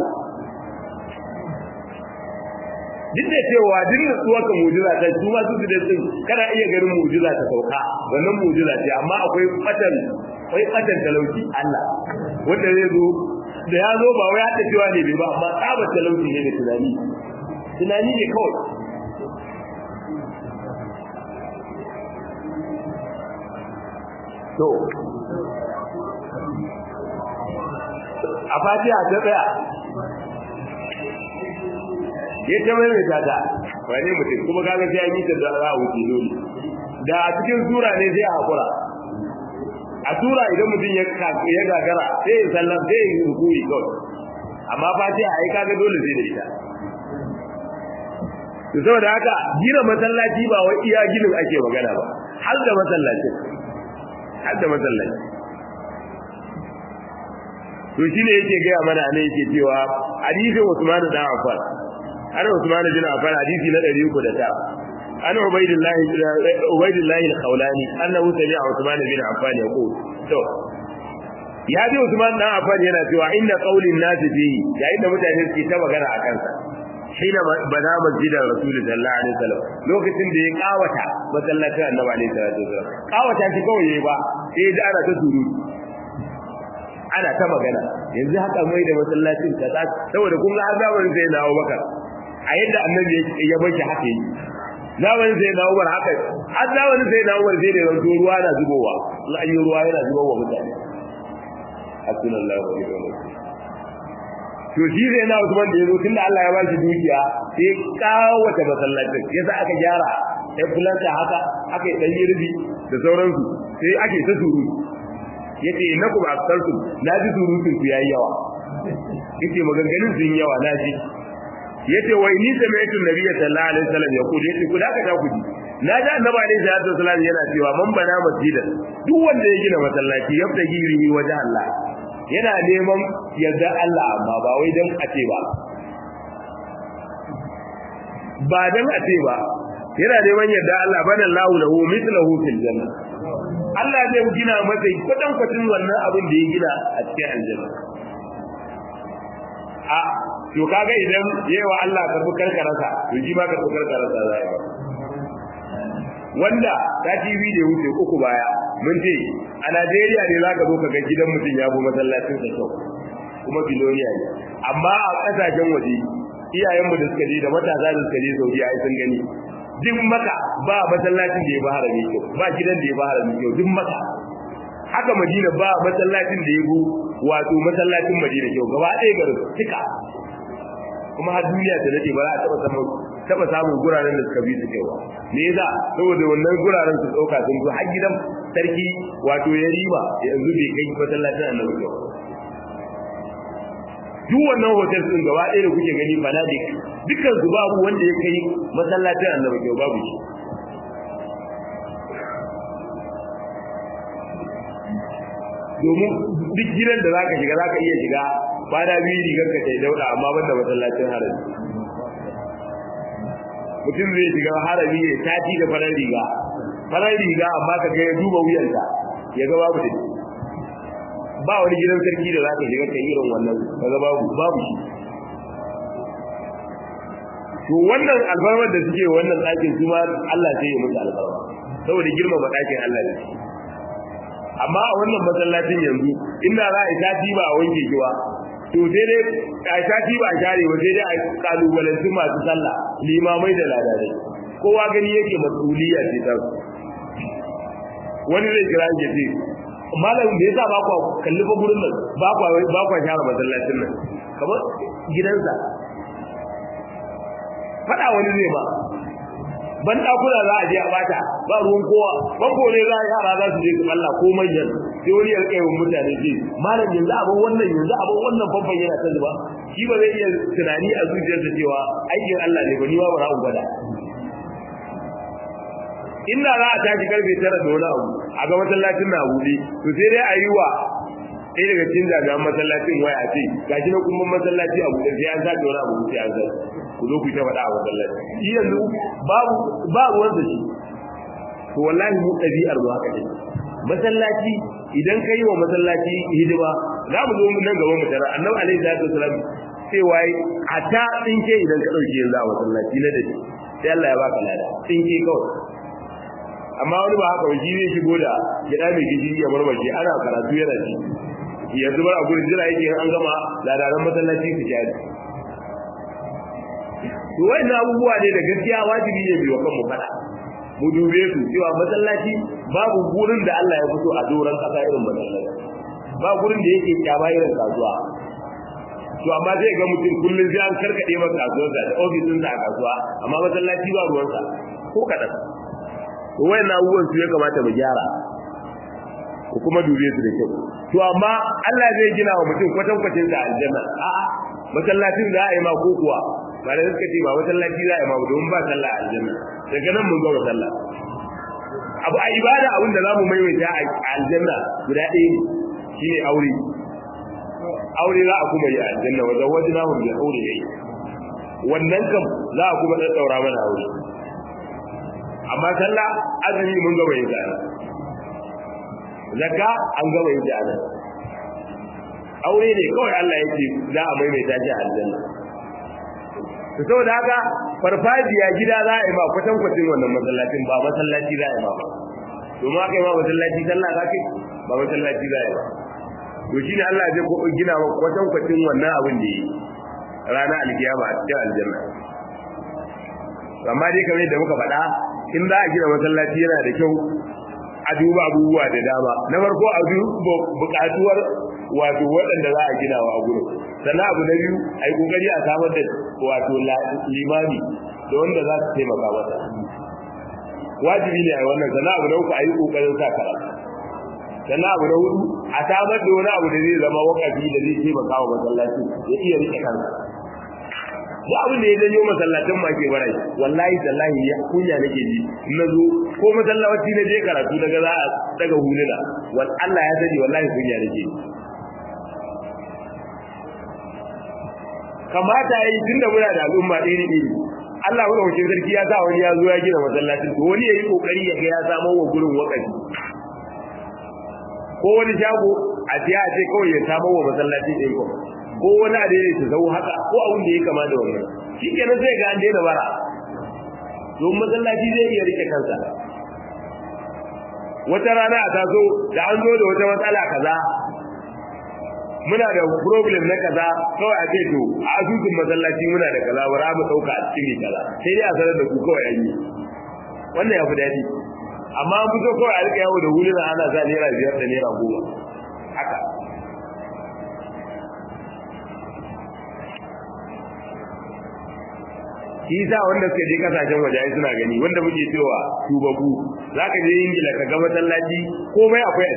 duk da cewa duk da tsuwa ka mu'jiza ta su ma su da din kana iya ganin mu'jiza ta sauka wannan mu'jiza ce amma akwai fatan akwai fatan talauci Allah wanda zai zo da ya zo ba wai ya cewa ne bai ba amma tsabar talauci ne da tunani tunani ne kawai to a fatiha ta tsaya ya ta mai ta ta wane mutum kuma kaga sai an yi ta da za a wuce dole da a cikin sura ne sai a hakura a sura idan mutum ya ya gagara sai ya sallam sai ya rukui kawai amma fatiha ai kaga dole sai da ita to saboda haka gina masallaci ba wai iya ginin ake magana ba har da masallaci har da masallaci to shine yake gaya mana ne yake cewa hadisin Usman da Affan har Usman bin Affan hadisi na 309 an Ubaydillah Ubaydillah al-Khawlani annahu sami'a Usman bin Affan yaqul to ya ji Usman dan Affan yana cewa inda qaulin nas fihi yayin da mutane suke ta magana a kansa hina bana masjidan rasul sallallahu alaihi wasallam lokacin da ya kawata masallacin annabi alaihi salatu wasallam kawata shi kawai yayi ba sai da ana ta surutu ana ta magana yanzu haka mai da masallacin kaza saboda kun ga azabarin sai na Abubakar a yadda annabi ya bar shi haka yi zamanin sai na Umar haka har zamanin sai na Umar sai da yanzu ruwa na zubowa in an yi ruwa yana zubowa mutane hasbunallahu wa ni'mal wakeel to shi sai na Usman da yazo tunda Allah ya ba shi dukiya sai kawata masallacin yasa aka gyara sai fulanta haka aka yi dan yirbi da sauransu sai ake ta surutu yace innakum aktartu na ji surutun ku yayi yawa yace maganganun sun yawa na ji yace wa inni sami'tu nabiyya sallallahu alaihi wasallam yaqul yace ku da ka ta ku ji na ji annabi alaihi salatu wasallam yana cewa man bana masjidan duk wanda ya gina masallaci yabtaji rihi wajen Allah yana neman yarda Allah amma ba wai dan a ce ba ba dan a ce ba yana neman yarda Allah bana lahu lahu mithluhu fil janna Allah zai gina masa kwatan kwatin wannan abin da ya gina a cikin aljanna a to kaga idan yawa Allah ka fi karkarasa to shi ma ka fi karkarasa za yi wanda ta TV da wuce uku baya mun ce a Najeriya ne za ka zo ka ga gidan mutum ya bi masallacin sa kyau kuma biloniya ne amma a kasashen waje iyayenmu da suka je da matasa da suka je Saudi ai sun gani duk maka ba masallacin da ya ba harami kyau ba gidan da ya ba harami kyau duk maka haka Madina ba masallacin da ya bu wato masallacin Madina kyau gaba ɗaya garin duka kuma har duniya ta dade ba za a taba samun taba samun guraren da suka bi su kyau me yasa saboda wannan guraren su dauka sun zo har gidan sarki wato ya riba yanzu bai kai masallacin annabi kyau duk wannan hotel din gaba ɗaya da kuke gani fanatic dukkan su babu wanda ya kai masallacin annabi kyau babu shi domin duk gidan da zaka shiga zaka iya shiga kwana biyu rigar ka tai dauda amma banda masallacin harami mutum zai shiga harami ya tati da farar riga farar riga amma ka ga ya duba wuyanta ya ga babu da ba wani gidan sarki da zaka shiga kai irin wannan kaga babu babu shi to wannan alfarmar da suke wannan ɗakin su ma Allah sai ya musu alfarma saboda girmama ɗakin Allah ne amma a wannan masallacin yanzu inda za a yi sati ba a wanke shi ba to sai dai a sati ba a share ba sai dai a kalubalanci masu sallah limamai da ladadai kowa gani yake masuliya ce ta wani zai kira ya ce malam da yasa ba kwa kalli fa gurin nan ba kwa ba kwa share masallacin nan kamar gidansa fada wani zai ba ban dakuna za a je a bata ba ruwan kowa banko ne za a yara za su je su Allah ko manyan sai wani ya rika yawan mutane ce malam yanzu abin wannan yanzu abin wannan famfan yana ta zuba shi ba zai iya tunani a zuciyarsa cewa aikin Allah ne ba ni ba bara gwada inda za a tashi karfe tara da wani abu a ga masallacin na buɗe to sai dai a yi wa ɗaya daga cikin jami'an masallacin waya a ce gashi na kuma masallaci a buɗe sai an sake wani abu sai an sake ku zo ku ta faɗa a masallaci shi yanzu babu ba ruwan da shi to wallahi mu ɗabi'ar mu haka ne masallaci idan ka yi wa masallaci hidima za mu zo nan gaban mu tara annabi alaihi salatu wasalam sai wai a ta tsinke idan ka ɗauke yanzu a masallaci na dade sai Allah ya baka lada tsinke kawai amma wani ba haka shi zai shigo da gida mai gishiri ya marmace ana karatu yana ci yanzu bar a gurin jira yake an gama ladaran masallaci su kyari to wannan abubuwa ne da gaskiya wajibi ne biyo kanmu fada mu dube su cewa masallaci babu gurin da Allah ya fito a doran kasa irin masallaci ba gurin da yake kyaba irin kasuwa to amma zai ga mutum kullum sai an karkade masa kasuwarsa da ofisin sa a kasuwa amma masallaci ba ruwansa ko kaɗan wayan abubuwan su ya kamata mu gyara ko kuma dube su da kyau to amma Allah zai gina wa mutum kwatan kwacin sa aljanna a'a masallacin za a yi ma ko kuwa ba da suka ce ba masallaci za a yi ma domin ba sallah a aljanna daga nan mun ga sallah abu a ibada abin da zamu maimaita a aljanna guda ɗaya ne shine aure aure za a kuma yi a aljanna wajen wajen hun bi aure yayi wannan kam za a kuma daura mana aure amma sallah azumi mun gaba yin tsara zakka an gaba yin tsara aure ne kawai Allah yake za a maimaita shi a aljanna to saboda haka farfajiya gida za a yi ma kwatan kwatin wannan masallacin ba masallaci za a yi ma ba domin aka yi ma masallaci sallah za ka ba masallaci za a yi ba to shine Allah zai ko gina wa kwatan kwatin wannan abin da yi ranar alkiyama a cikin aljanna amma dai kamar yadda muka faɗa in za a gina masallaci yana da kyau a duba abubuwa da dama na farko a duba buƙatuwar wato waɗanda za a gina wa a gurin sannan abu na biyu a yi ƙoƙari a samar da wato limami da wanda za su taimaka masa wajibi ne a yi wannan sannan abu na uku a yi ƙoƙarin sa karatu sannan abu na hudu a samar da wani abu da zai zama wakafi da zai taimaka wa masallaci ya iya rike kansa da abin da ya janyo masallacin ma ke barai wallahi tallahi ya kunya nake ji na zo ko masallaci na je karatu daga za a daga huluna wal Allah ya sani wallahi kunya nake ji kamata yi tunda muna da al'umma iri iri Allah wani wakil sarki ya sa wani ya zo ya gina masallacin to wani yayi kokari ya ga ya samo wa gurin wakafi ko wani shago a tiya ce kawai ya samo wa masallaci ɗin ko ko wani a daidai ta zau haka ko abin da ya kama da wannan shi kenan zai ga an daina bara don masallaci zai iya rike kansa wata rana a taso da an zo da wata matsala kaza muna da problem na kaza kawai a ce to a asusun masallaci muna da kaza bara mu dauka a cikin kaza sai dai a sanar da ku kawai an yi wannan ya fi daɗi amma an fito kawai a rika yawo da huluna ana sa naira biyar da naira goma haka shi sa wanda suka je kasashen waje ai suna gani wanda muke cewa tubabu zaka je ingila ka ga masallaci komai akwai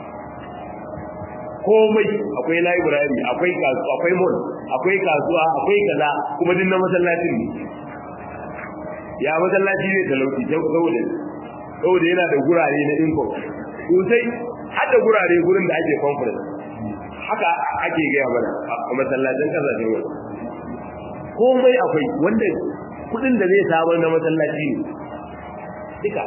komai akwai library akwai kasuwa akwai mall akwai kasuwa akwai kaza kuma din na masallacin ne ya masallaci ne talauci saboda saboda yana da gurare na income sosai har da gurare gurin da ake conference haka ake gaya mana a masallacin kasashen waje komai akwai wanda kudin da zai samar na masallaci ne duka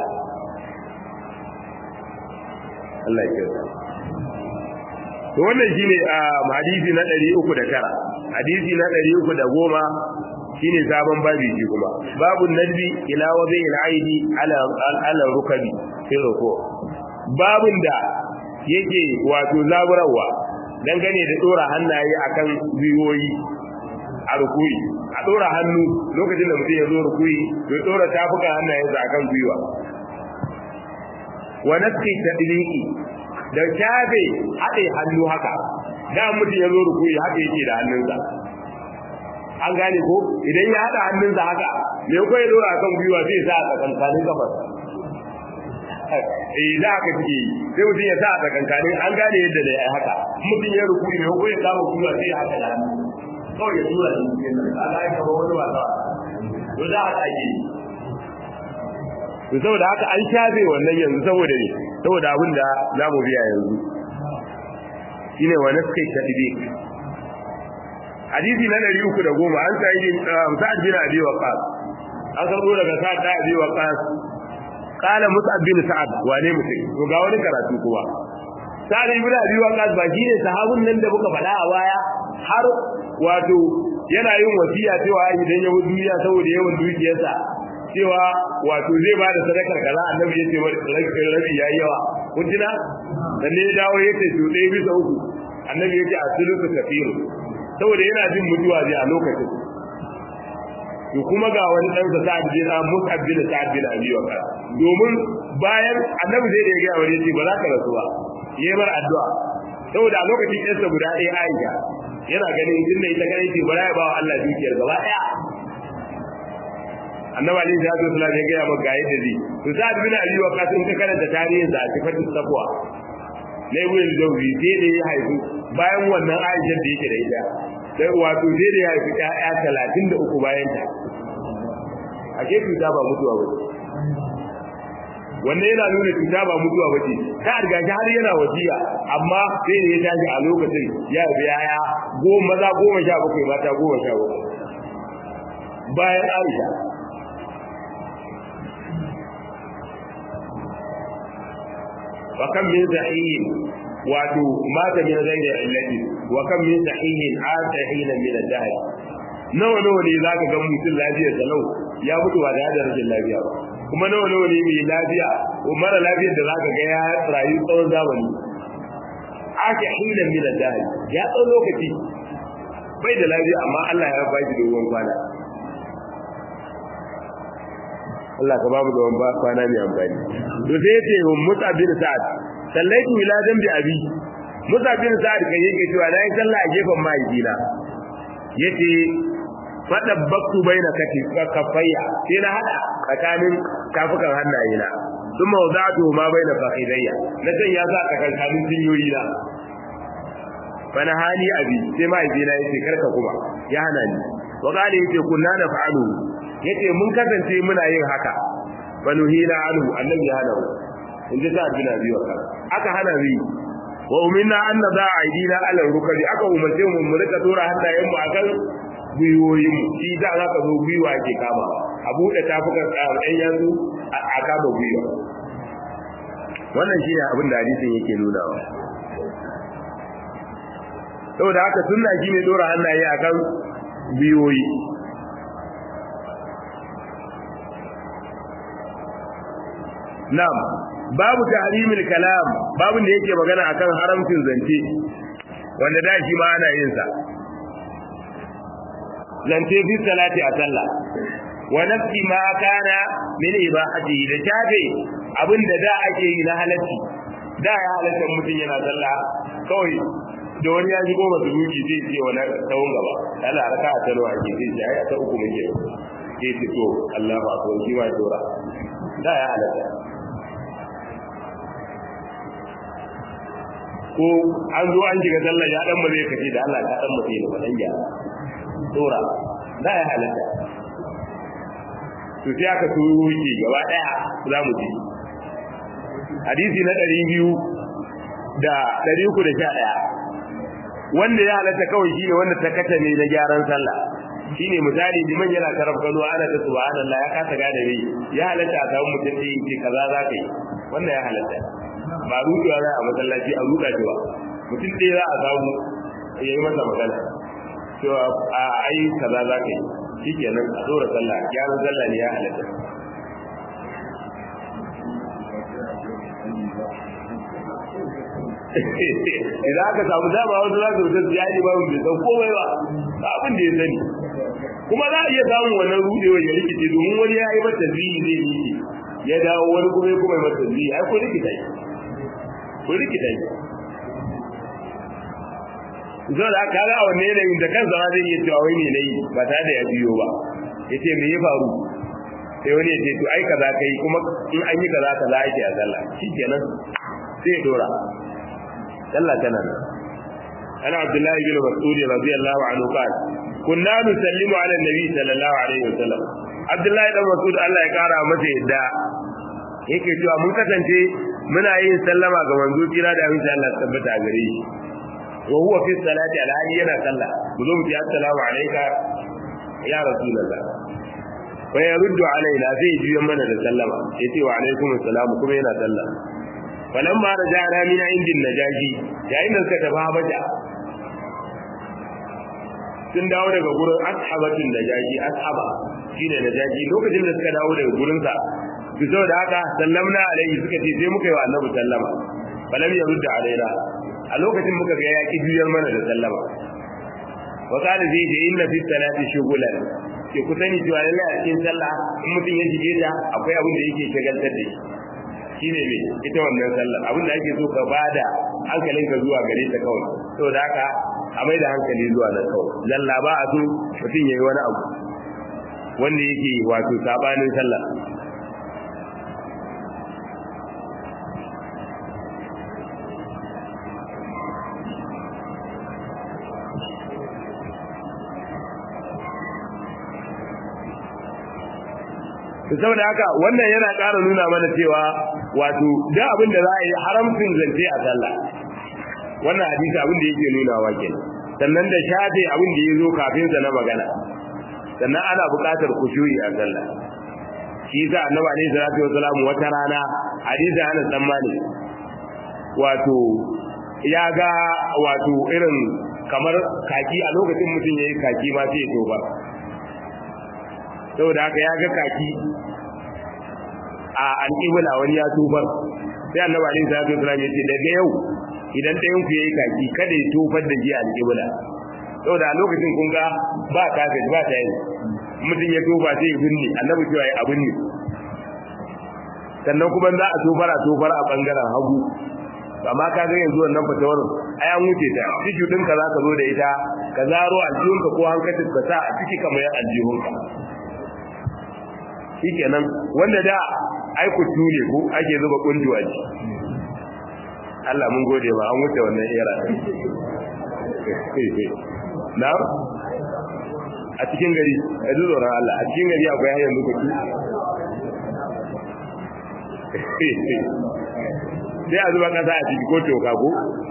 Allah ya kyauta to wannan shine a hadisi na 309 hadisi na 310 shine sabon babi shi kuma babun nadbi ila wazi al-aidi ala ala rukabi fi ruku babun da yake wato zaburawa dangane da dora hannaye akan biyoyi a rukuyi a dora hannu lokacin da mutum ya zo rukuyi ya dora tafukan hannayensa akan gwiwa wa naski tadliqi da shafe haɗe hannu haka da mutum ya zo rukuyi haka yake da hannunsa an gane ko idan ya haɗa hannunsa haka me ko ya dora akan gwiwa zai sa a tsakankanin kafar eh da haka take yi sai mutum ya sa a tsakankanin an gane yadda da ya haka mutum ya rukuyi me ko ya kama gwiwa sai ya haka da hannu kawai ya tura shi cikin nan Allah ya kaba wani wasa to da haka ake yi to saboda haka an shafe wannan yanzu saboda ne saboda abin da za mu biya yanzu shine wa naskai tadbiq hadisi na 310 an sai din sa'ad bin abi waqas an karbo daga sa'ad da abi waqas qala mus'ab bin sa'ad wane mutum to ga wani karatu kuwa sa'ad bin abi waqas ba shine sahabun nan da muka faɗa a baya har wato yana yin wasiya cewa idan ya wuce duniya saboda yawan dukiyarsa cewa wato zai ba da sadakar kaza annabi ya ce rabi yayi yawa kun tuna dan ne ya dawo ya ce to ɗaya bisa uku annabi ya ce a sulusu kafiru saboda yana jin mutuwa zai a lokacin to kuma ga wani dan sa sa'ad bin Mus'ab bin Sa'ad bin Abi Waqqas domin bayan annabi zai da ya ga wani ce ba za ka rasu ba yayi bar addu'a saboda a lokacin ɗansa guda ɗaya Aisha yana ganin tunda ita kadai ce bara ya ba wa Allah dukiyar gaba daya annabi ali da yazo sallallahu alaihi wasallam ya ga yadda zai to sa'ad bin ali wa kasin ka karanta tarihin sa a sifatul taqwa ne wurin jawzi sai da ya haifu bayan wannan aisha da yake da ita sai wato sai da ya haifi ƴaƴa 33 bayan ta a ke cuta ba mutuwa ba wannan yana nuna cuta ba mutuwa ba ce ta riga har yana wasiya amma sai da ya tashi a lokacin ya haifi ƴaƴa goma maza goma sha bakwai mata goma sha bakwai bayan aisha wa kan min sahihin wato mata min ghairi illati wa kan min sahihin atahin min al-dahr nawa nawa ne zaka ga mutum lafiya salau ya mutu ba da rashin lafiya ba kuma nawa nawa ne mai lafiya ko mara lafiyar da zaka ga ya rayu tsawon zamani aka hina min al-dahr ya tsawon lokaci bai da lafiya amma Allah ya ba shi dogon kwana Allah ka babu dogon kwana mai amfani to sai yace Musa bin Sa'ad sallaitu ila dambi abi Musa bin Sa'ad kan yake cewa na yi sallah a gefen mahaifina yace fadabbaktu baina kati kafayya sai na hada tsakanin kafukan hannayena thumma wada'tu ma baina fakhidayya na san ya sa tsakankanin cinyoyi na fana hali abi sai mahaifina yace karka kuma ya hana ni wa qala yace kunna naf'alu yace mun kasance muna yin haka banuhina anhu annabi ya hana mu in ji ta bin abi wa aka hana mu wa uminna an nada aidina ala rukari aka umarce mu mu rika dora hannayen mu akan gwiwoyin mu shi da za ka zo gwiwa ake kama a buɗe tafukan ɗan yanzu a kama gwiwa wannan shi ne abin da hadisin yake nunawa saboda haka sunna shi ne dora hannaye akan gwiwoyi Na'am, babu tahrimil kalam, babu da yake magana akan haramcin zance. Wanda da shi ma ana yin sa. Zance fi salati a sallah. Wa nafsi ma kana min ibahati da tafe abinda da ake yi na halacci. Da ya halatta mutum yana sallah kawai da wani ya shigo masu ruki zai ce wani tsawon gaba. Allah raka a talwa ake zai ce ai ta uku muke. Ke ce to Allahu akbar shi ma dora. Da ya halatta. ko an zo an shiga sallah ya dan bare kace da Allah ka dan mutai ne badan ya dora da ya halatta to sai aka turo shi gaba daya za mu ji hadisi na 200 da 311 wanda ya halatta kawai shine wanda ta kace ne na gyaran sallah shine misali liman yana taraf gano ana ta subhanallah ya kasa gane ne ya halatta a samu mutum da yake kaza za ka yi wannan ya halatta ba rudewa za a masallaci a ruda shi ba mutum ɗaya za a samu ya yi masa magana cewa a ai kaza za ka yi shi kenan a tsora sallah gyaran sallah ne ya halatta idan aka samu dama wasu za su wuce su yaji ba bai san komai ba ba abin da ya sani kuma za a iya samun wannan rudewa ya rikice domin wani ya yi mata zihi zai yi ya dawo wani kuma ya kuma yi mata zihi ai ko rikita yi ko rikita yi zo da aka ga wannan yanayin da kansa ma zai iya cewa wai ne nayi ba tare da ya biyo ba yace me ya faru sai wani ya ce to ai kaza kai kuma in an yi kaza kaza ake a sallah shikenan sai ya dora sallah tana nan ana abdullahi bin mas'ud radiyallahu anhu qala kunna nusallimu ala nabi sallallahu alaihi wasallam abdullahi dan mas'ud Allah ya kara masa yadda yake cewa mun kasance muna yin sallama ga manzo kira da amince Allah tabbata a gare shi wa huwa fi salati alhali yana sallah mu zo mu ce assalamu alayka ya rasulullah wa yaruddu alaina zai juya mana da sallama yace wa alaikum assalam kuma yana sallah falamma raja'na min indin najashi yayin da suka tafi habaja sun dawo daga gurin ashabatin najashi ashaba shine najashi lokacin da suka dawo daga gurin sa su da haka sallamna alaihi suka ce sai muka yi wa annabi sallama falam yarudda alaina a lokacin muka ga yaki juyar mana da sallama wa qala zai ce inna fi salati shughlan ke ku sani cewa lallai a cikin sallah in mutum ya shige ta akwai abin da yake shagaltar da shi shine me ita wannan sallah abin da ake so ka bada hankalinka zuwa gare ta kawai saboda haka a mai da hankali zuwa nan kawai lalla ba a so mutum yayi wani abu wanda yake wato sabanin sallah saboda haka wannan yana ƙara nuna mana cewa wato da abin da za a yi haramcin zance a sallah wannan hadisi abin da yake nuna wa kenan sannan da shafe abin da ya zo kafin sa na magana sannan ana buƙatar kushuri a sallah shi yasa annabi alaihi salatu wasalam wata rana hadisi ana tsammani wato ya ga wato irin kamar kaki a lokacin mutum yayi kaki ma sai ya toba saboda haka ya ga kaki a alƙibla wani ya tufar sai annabi alaihi salatu wasallam ya ce daga yau idan ɗayan ku yayi kaki kada ya tufar da ji a alƙibla saboda a lokacin kun ga ba kafet ba ta yi mutum ya tufa sai ya binne annabi cewa ya abin ne sannan kuma za a tufar a tufar a bangaren hagu amma ka ga yanzu wannan fatawar ai an wuce ta tishu ɗinka za ka zo da ita ka zaro aljihunka ko hankacin ka sa a ciki kamar yan aljihunka shikenan wanda da ai ku tune ko ake zuba kunduwa ji Allah mun gode ba an wuce wannan era na a cikin gari a tsoron Allah a cikin gari akwai hanyar zuba ku sai a zuba kasa a ciki ko toka ko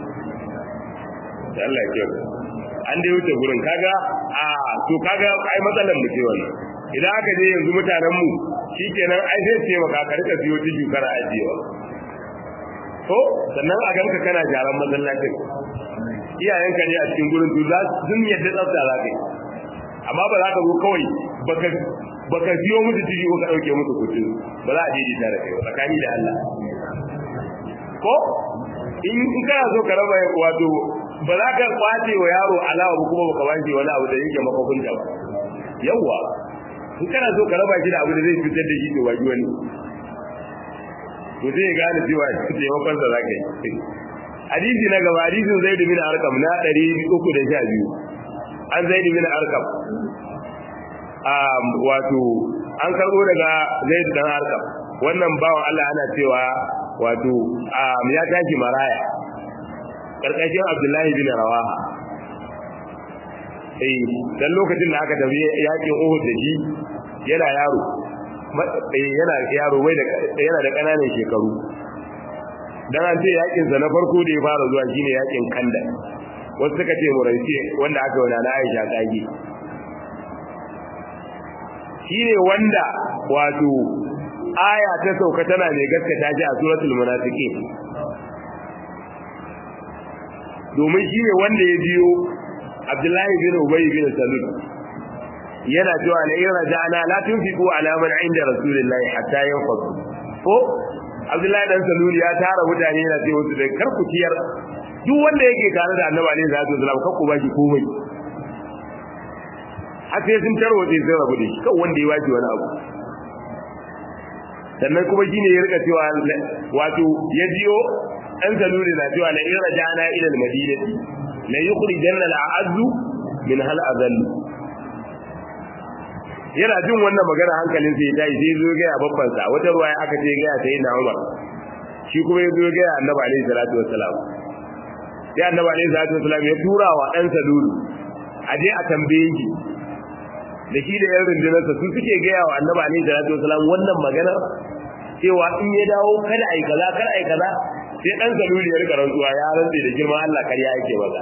Allah ya an dai wuce gurin kaga a to kaga ai matsalar mu ce wannan idan aka je yanzu mutanen mu shikenan ai sai ce maka ka rika siyo tiju kana ajiyewa ko sannan a ganka kana jaran masallacin iyayenka ne a cikin gurin to za sun yadda tsafta za ka yi amma ba za ka zo kawai baka baka siyo musu tiju ko ka dauke musu kuɗi ba za a je da kai tsakani da Allah ko in kana so ka raba wato ba za ka kwace wa yaro alawa ba kuma baka wanke wani abu da yake makokunta ba yawwa in kana so ka raba shi da abu da zai fitar da shi to waji wani to sai ya gane cewa taimakon sa zaka yi hadisi na gaba hadisin zaid bin arqam na 312 an zaid bin arqam um wato an karbo daga zaid dan arqam wannan bawan Allah ana cewa wato um ya tashi maraya karkashin Abdullahi bin Rawaha eh dan lokacin da aka tafi yakin Uhud da shi yana yaro yana yaro wai da yana da kananan shekaru dan an ce yakin sa na farko da ya fara zuwa shine yakin Kanda wasu suka ce Muraisi wanda aka yi na Aisha kage shine wanda wato aya ta sauka tana mai gaskata shi a suratul munafiqin domin shi ne wanda ya biyo Abdullahi bin Ubay bin Salul yana cewa la in raja'na la tunfiqu ala man 'inda rasulillahi hatta yanfadu ko Abdullahi dan Salul ya tara mutane yana ce wasu da kar ku ciyar duk wanda yake tare da Annabi alaihi salatu wasallam kar ku bashi komai har sai sun tarwaje sai rabu da shi kan wanda ya bashi wani abu sannan kuma shine ya rika cewa wato ya biyo dan saluri na cewa la in raja'na ila al-madinati la yukhrijanna al-a'azzu min hal azall yana jin wannan magana hankalin sai ya sai zo ga babban sa wata ruwaya aka ce ga sai na Umar shi kuma ya zo ga Annabi alaihi salatu wassalam sai Annabi alaihi salatu wassalam ya tura wa dan saluri a je a tambaye shi da shi da yan rundunarsa su suke gaya wa Annabi alaihi salatu wassalam wannan magana cewa in ya dawo kada ai kaza kada ai kaza sai dan saluli ya rika rantsuwa ya rantse da girman Allah kariya yake maza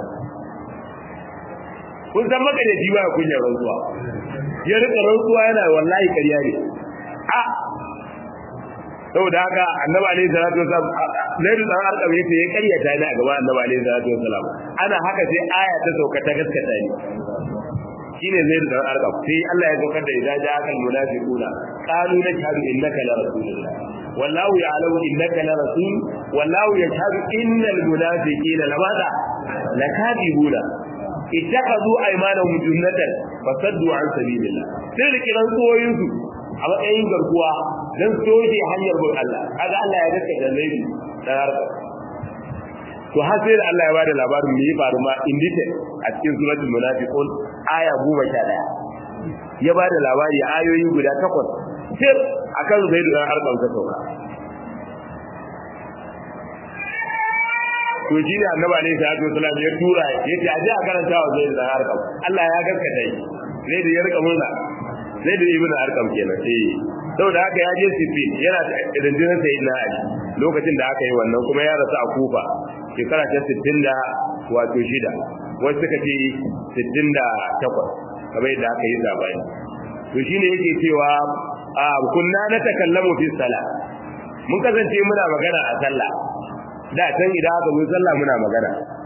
kun san maka da jiwa kun ya rantsuwa ya rika rantsuwa yana wallahi kariya ne a saboda haka annabi alaihi salatu wasallam zaidu dan arqam yace ya karyata ni a gaban annabi alaihi salatu wasallam ana haka sai aya ta sauka ta gaskata ni shine zaidu dan arqam sai Allah ya saukar da idan ja'a kal munafiquna qalu nashhadu innaka la rasulullah wallahu ya'lamu innaka la rasul wallahu yashhadu innal munafiqina lamada lakadibuna ittakhadhu aymanahum junnatan fasaddu an sabilillah sai da kiran tsoyin su a matsayin garkuwa dan soje hanyar bin Allah kaga Allah ya gaske da laifi dan harka to har sai da Allah ya bada labarin me ya faru ma in detail a cikin suratul munafiqun aya 11 ya bada labari ayoyi guda takwas sai akan zaidu dan arqam ta sauka to shi ne annabi alaihi salatu wasallam ya tura yace aje a karanta wa zaidu dan arqam Allah ya gaskata shi zaidu ya rika murna zaidu ibnu arqam kenan eh saboda haka ya je sifin yana da rundunar sayyidina ali lokacin da aka yi wannan kuma ya rasu a kufa shekara ta 60 da wato shida wasu suka ce 68 kamar yadda aka yi zabani to shine yake cewa a kunna na takallamu fi sala mun kasance muna magana a sallah da can idan aka zo sallah muna magana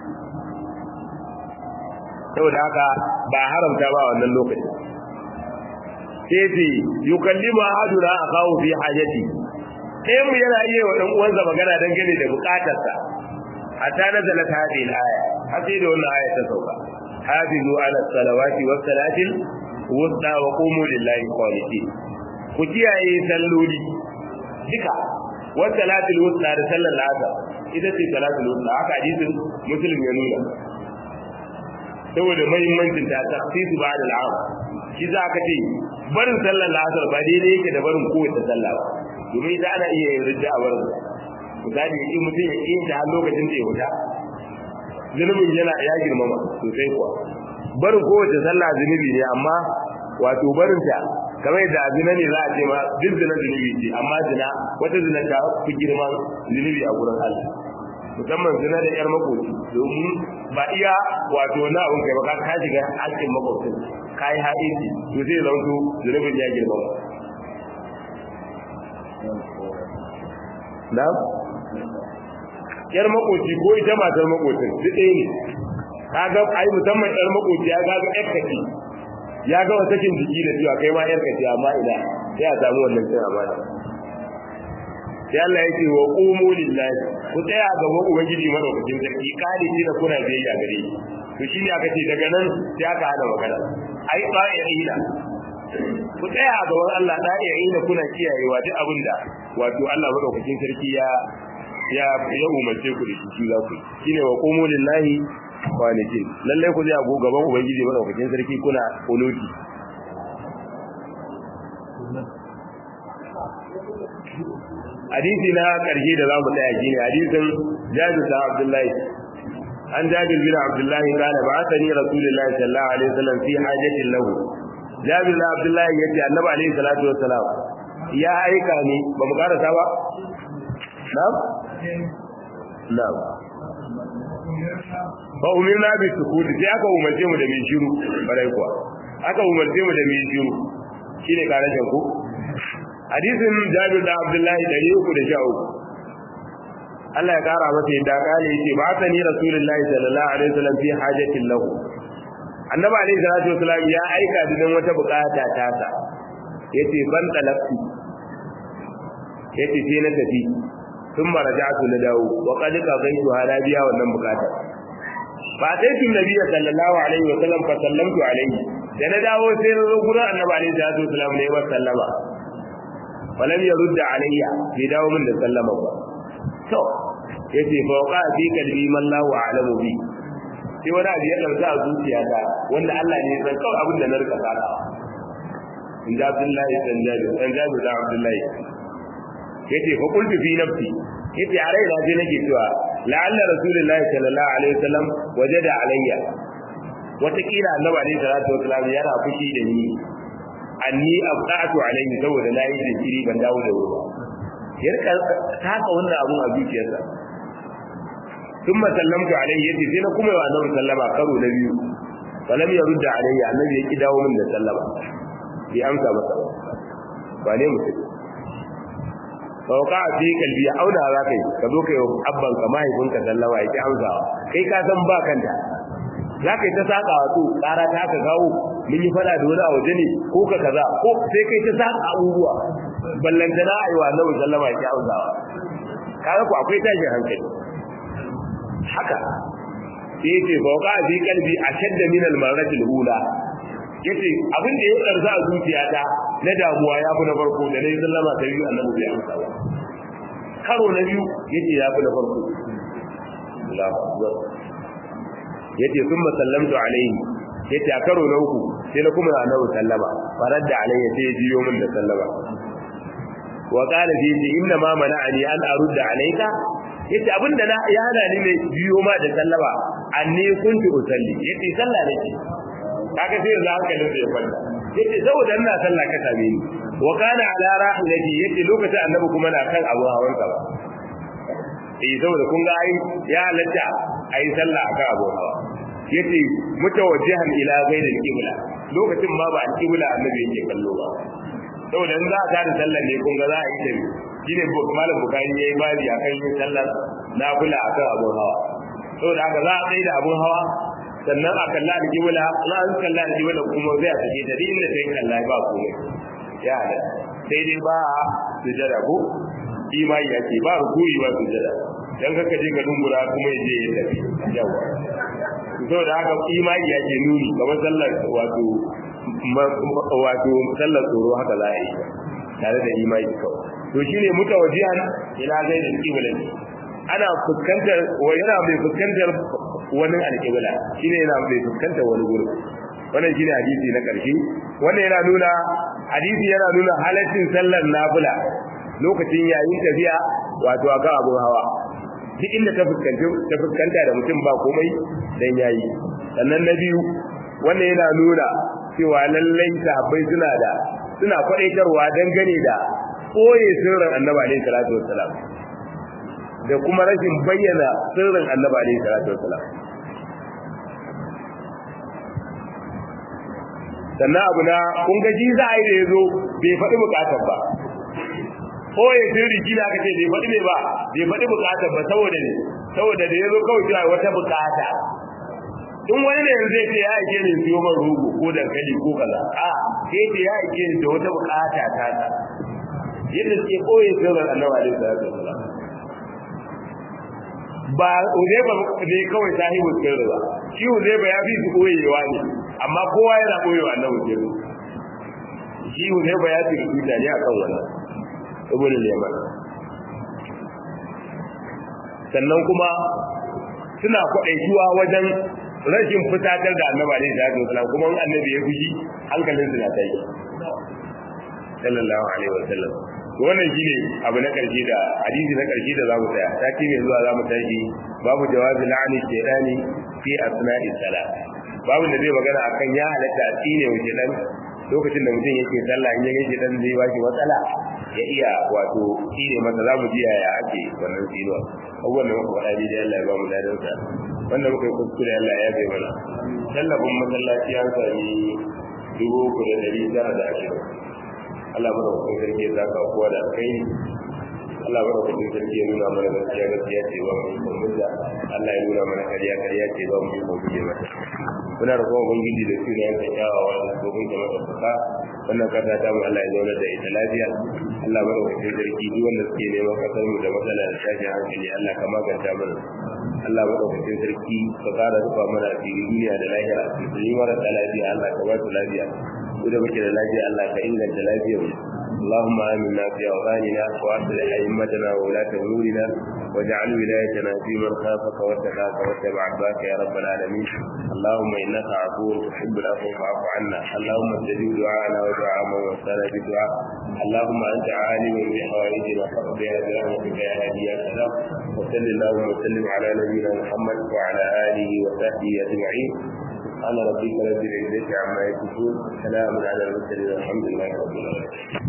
saboda haka ba haramta ba wannan lokacin sai ce yukallimu ahaduna akahu fi hajati sai mu yana iya wa dan uwansa magana dangane da bukatarsa hatta nazala hadhihi al-aya har sai da wannan aya ta sauka hafizu ala salawati was salatil wusta wa qumu lillahi qanitin ku kiyaye salloli duka was salatil wusta da sallar asar ita ce salatul wusta haka hadisin muslim ya nuna saboda muhimmancin ta takhsisu ba'da al-'am shi za ka ce barin sallar asar ba daidai yake da barin kowace sallah ba domin ita ana iya yin rijja a barin misali in mutum ya yi ta lokacin da ya wuta zunubin yana ya girmama sosai kuwa barin kowace sallah zunubi ne amma wato barin ta kamar yadda a zina ne za a ce ma duk zina zunubi ce amma zina wata zina ta fi girman zunubi a gurin Allah musamman zina da yar makoci domin ba iya wato na abin kai ba ka ka shiga hakkin makocin ka yi haɗinci to zai zanto zunubin ya girmama na yar makoci ko ita matar makocin duk ɗaya ne kaga ai musamman yar makoci ya gaga yar kaci ya ga sakin jiki da cewa kai ma yar kaci amma ina sai a samu wannan cin amana sai Allah ya ce wa qumu lillahi ku tsaya gaban ubangiji madaukakin sarki kare shi da kuna biyayya gare shi to shine aka ce daga nan sai aka hana magana ai tsa'ina ku tsaya a gaban Allah tsa'ina kuna kiyayewa duk abinda wato Allah madaukakin sarki ya ya ya umarce ku da shi za ku shine wa qumu lillahi qanitin lalle ku zai gaban ubangiji madaukakin sarki kuna kunuti hadisi na karshe da zamu tsaya shine hadisin Jabir da Abdullahi an Jabir bin Abdullahi kana ba'athani Rasulullahi sallallahu alaihi wasallam fi hajatin lahu Jabir da Abdullahi yace Annabi alaihi salatu wassalam ya aika ni ba mu karasa ba na'am na'am fa umirna bi sukut sai aka umarce mu da mai shiru barai kuwa aka umarce mu da mai shiru shine karashin ku hadisin Jabir da Abdullahi 313 Allah ya kara masa yadda kale yace ba ta ni Rasulullahi sallallahu alaihi wasallam fi hajatin lahu Annabi alaihi salatu wasallam ya aika da wata bukata ta sa yace ban talafti yace sai na tafi sun marajatu na dawo wa qad qadaytu halabiya wannan bukata ba sai tun nabiyyi sallallahu alaihi wasallam fa sallamtu alaihi da na dawo sai na zo gurin Annabi alaihi salatu wasallam ne wa sallama falam yarudda alayya bai dawo min da sallama ba to yace fa waqa fi qalbi man la a'lamu bi sai wani abu ya dauka a zuciyata wanda Allah ne ya san kawai abin da na rika fara in da Abdullahi dan Jabir dan Jabir da Abdullahi yace fa qultu fi nafsi yace a raina je nake cewa la'alla rasulullahi sallallahu alaihi wasallam wajada alayya wataƙila annabi alaihi salatu wasallam yana fushi da ni anni abqatu alayhi saboda na yi jinkiri ban dawo da wuri ya rika taka wannan abun a zuciyarsa ثم سلمت عليه يدي sai na kuma wa annabi sallama karo na biyu falam yarudda alayya annabi ya ki dawo min da sallama bi amsa masa ba ne mutum sauka a fi kalbi ya auna za ka yi ka zo ka yi abban ka mahaifinka sallama ya ki amsawa kai ka san ba kanta za ka yi ta saƙa wato ƙara ta ka gawo mun yi fada da wani a waje ne ko ka kaza ko sai kai ta saƙa abubuwa ballantana a yi wa annabi sallama ya ki amsawa kaga ku akwai tashin hankali haka sai yace fauqa fi qalbi ashadda min al-marrati al-ula yace abin da ya karza a zuciyata na damuwa ya fi na farko da nayi sallama ta biyu annabi ya amsa ba karo na biyu yace ya fi na farko Allahu akbar yace thumma sallamtu alaihi yace a karo na uku sai na kuma annabi sallama faradda alayya sai jiyo min da sallama wa qala fi inna ma mana'ani an arudda alayka yace abinda na ya hana ni ne biyo ma da sallama anni kuntu usalli yace sallah nake kaga sai yanzu hankalin da ya kwanta yace saboda ina sallah ka same ni wa kana ala rahilati yace lokacin annabi kuma na kan abu hawan sa ba eh saboda kun ga ai ya halatta ai sallah akan abu hawa yace mutawajjihan ila ghayril qibla lokacin ma ba al-qibla annabi yake kallo ba saboda in za a tada sallar ne kun ga za a yi tabi shine malam bukari yayi babi akan yin sallar nafila akan abun hawa saboda haka za a tsaye da abun hawa sannan a kalla da kibula na an kalla da kibula kuma zai a sake ta duk inda sai kalla ba komai ya hada sai dai ba sujada ko imani ya ce ba rukuri ba sujada dan kaka je ka dungura kuma ya je ya tafi yawa saboda haka imani ya ce nuni kamar sallar wato wato sallar tsoro haka za a yi tare da imani kawai to shine mutawajihan ila zaidil qibla ana fuskantar wa yana mai fuskantar wani alqibla shine yana mai fuskantar wani gurin wannan shine hadisi na karshe wannan yana nuna hadisi yana nuna halaccin sallar nafila lokacin yayin tafiya wato akan abun hawa duk inda ta fuskanta ta fuskanta da mutum ba komai dan yayi sannan na biyu wannan yana nuna cewa lallai sahabbai suna da suna kwadaitarwa dangane da koye sirrin annabi alaihi salatu wassalam da kuma rashin bayyana sirrin annabi alaihi salatu wassalam sannan abu na kun ga ji za a yi da ya zo bai faɗi bukatar ba koye sirri kina aka ce bai faɗi ne ba bai faɗi bukatar ba saboda ne saboda da ya zo kawai cewa wata bukata in wani ne yanzu zai ce ya aike ni siyo man rogo ko dankali ko kaza a sai ce ya aike ni da wata bukata ta ta yadda suke koyi sirrin annabi alaihi salatu wasalam ba Uzaiba ne kawai sahibu sirri ba shi Uzaiba ya fi su koyewa ne amma kowa yana koyewa annabi sirri shi Uzaiba ya fi rubuta ne akan wannan ibn Yaman sannan kuma suna kwaɗaituwa wajen rashin fitatar da annabi alaihi salatu wasalam kuma annabi ya fushi hankalin su na tayi sallallahu alaihi wasallam wannan shine abu na karshe da hadisi na karshe da zamu tsaya sati mai zuwa zamu tashi babu jawazi la'ani shaytani fi asna'i salat babu da zai magana akan ya halatta a tsine wa shaytan lokacin da mutum yake sallah in yake shaytan zai ba shi matsala ya iya wato tsine masa zamu ji yaya ake wannan tsinuwa abubuwan da muka faɗa ni da Allah ya ba mu dadan sa wanda muka yi kuskure Allah ya bai mana tallafin masallaci an sami dubu uku da ɗari tara da ashirin Allah mana hukun sarki ya zaka kowa da kai Allah mana hukun sarki ya nuna mana gaskiya gaskiya ce ba mu yi mulla Allah ya nuna mana kariya kariya ce ba mu yi guje mata muna da kuma ubangiji da su ne yanka kyawawa da domin da matafuka wannan kasa ta mu Allah ya zauna da ita lafiya Allah mana hukun sarki duk wanda suke neman kasar mu da matsala da tashin hankali Allah ka maganta mana Allah madaukakin sarki ka kara rufa mana a duniya da lahira musulmi marasa lafiya Allah ka ba su lafiya ku da muke da lafiya Allah ka inganta lafiyar mu اللهم آمنا في أوطاننا وأصلح أئمتنا وولاة أمورنا واجعل ولايتنا في من خافك واتقاك واتبع عباك يا رب العالمين اللهم إنك عفو تحب العفو فاعف عنا اللهم استجب دعاءنا ودعاء من وصانا بالدعاء اللهم أنت عالم بحوائجنا فاقضيها برحمتك يا هادي يا سلام وصل اللهم وسلم على نبينا محمد وعلى آله وصحبه أجمعين سبحان ربك رب العزة عما يصفون سلام على المرسلين والحمد لله رب العالمين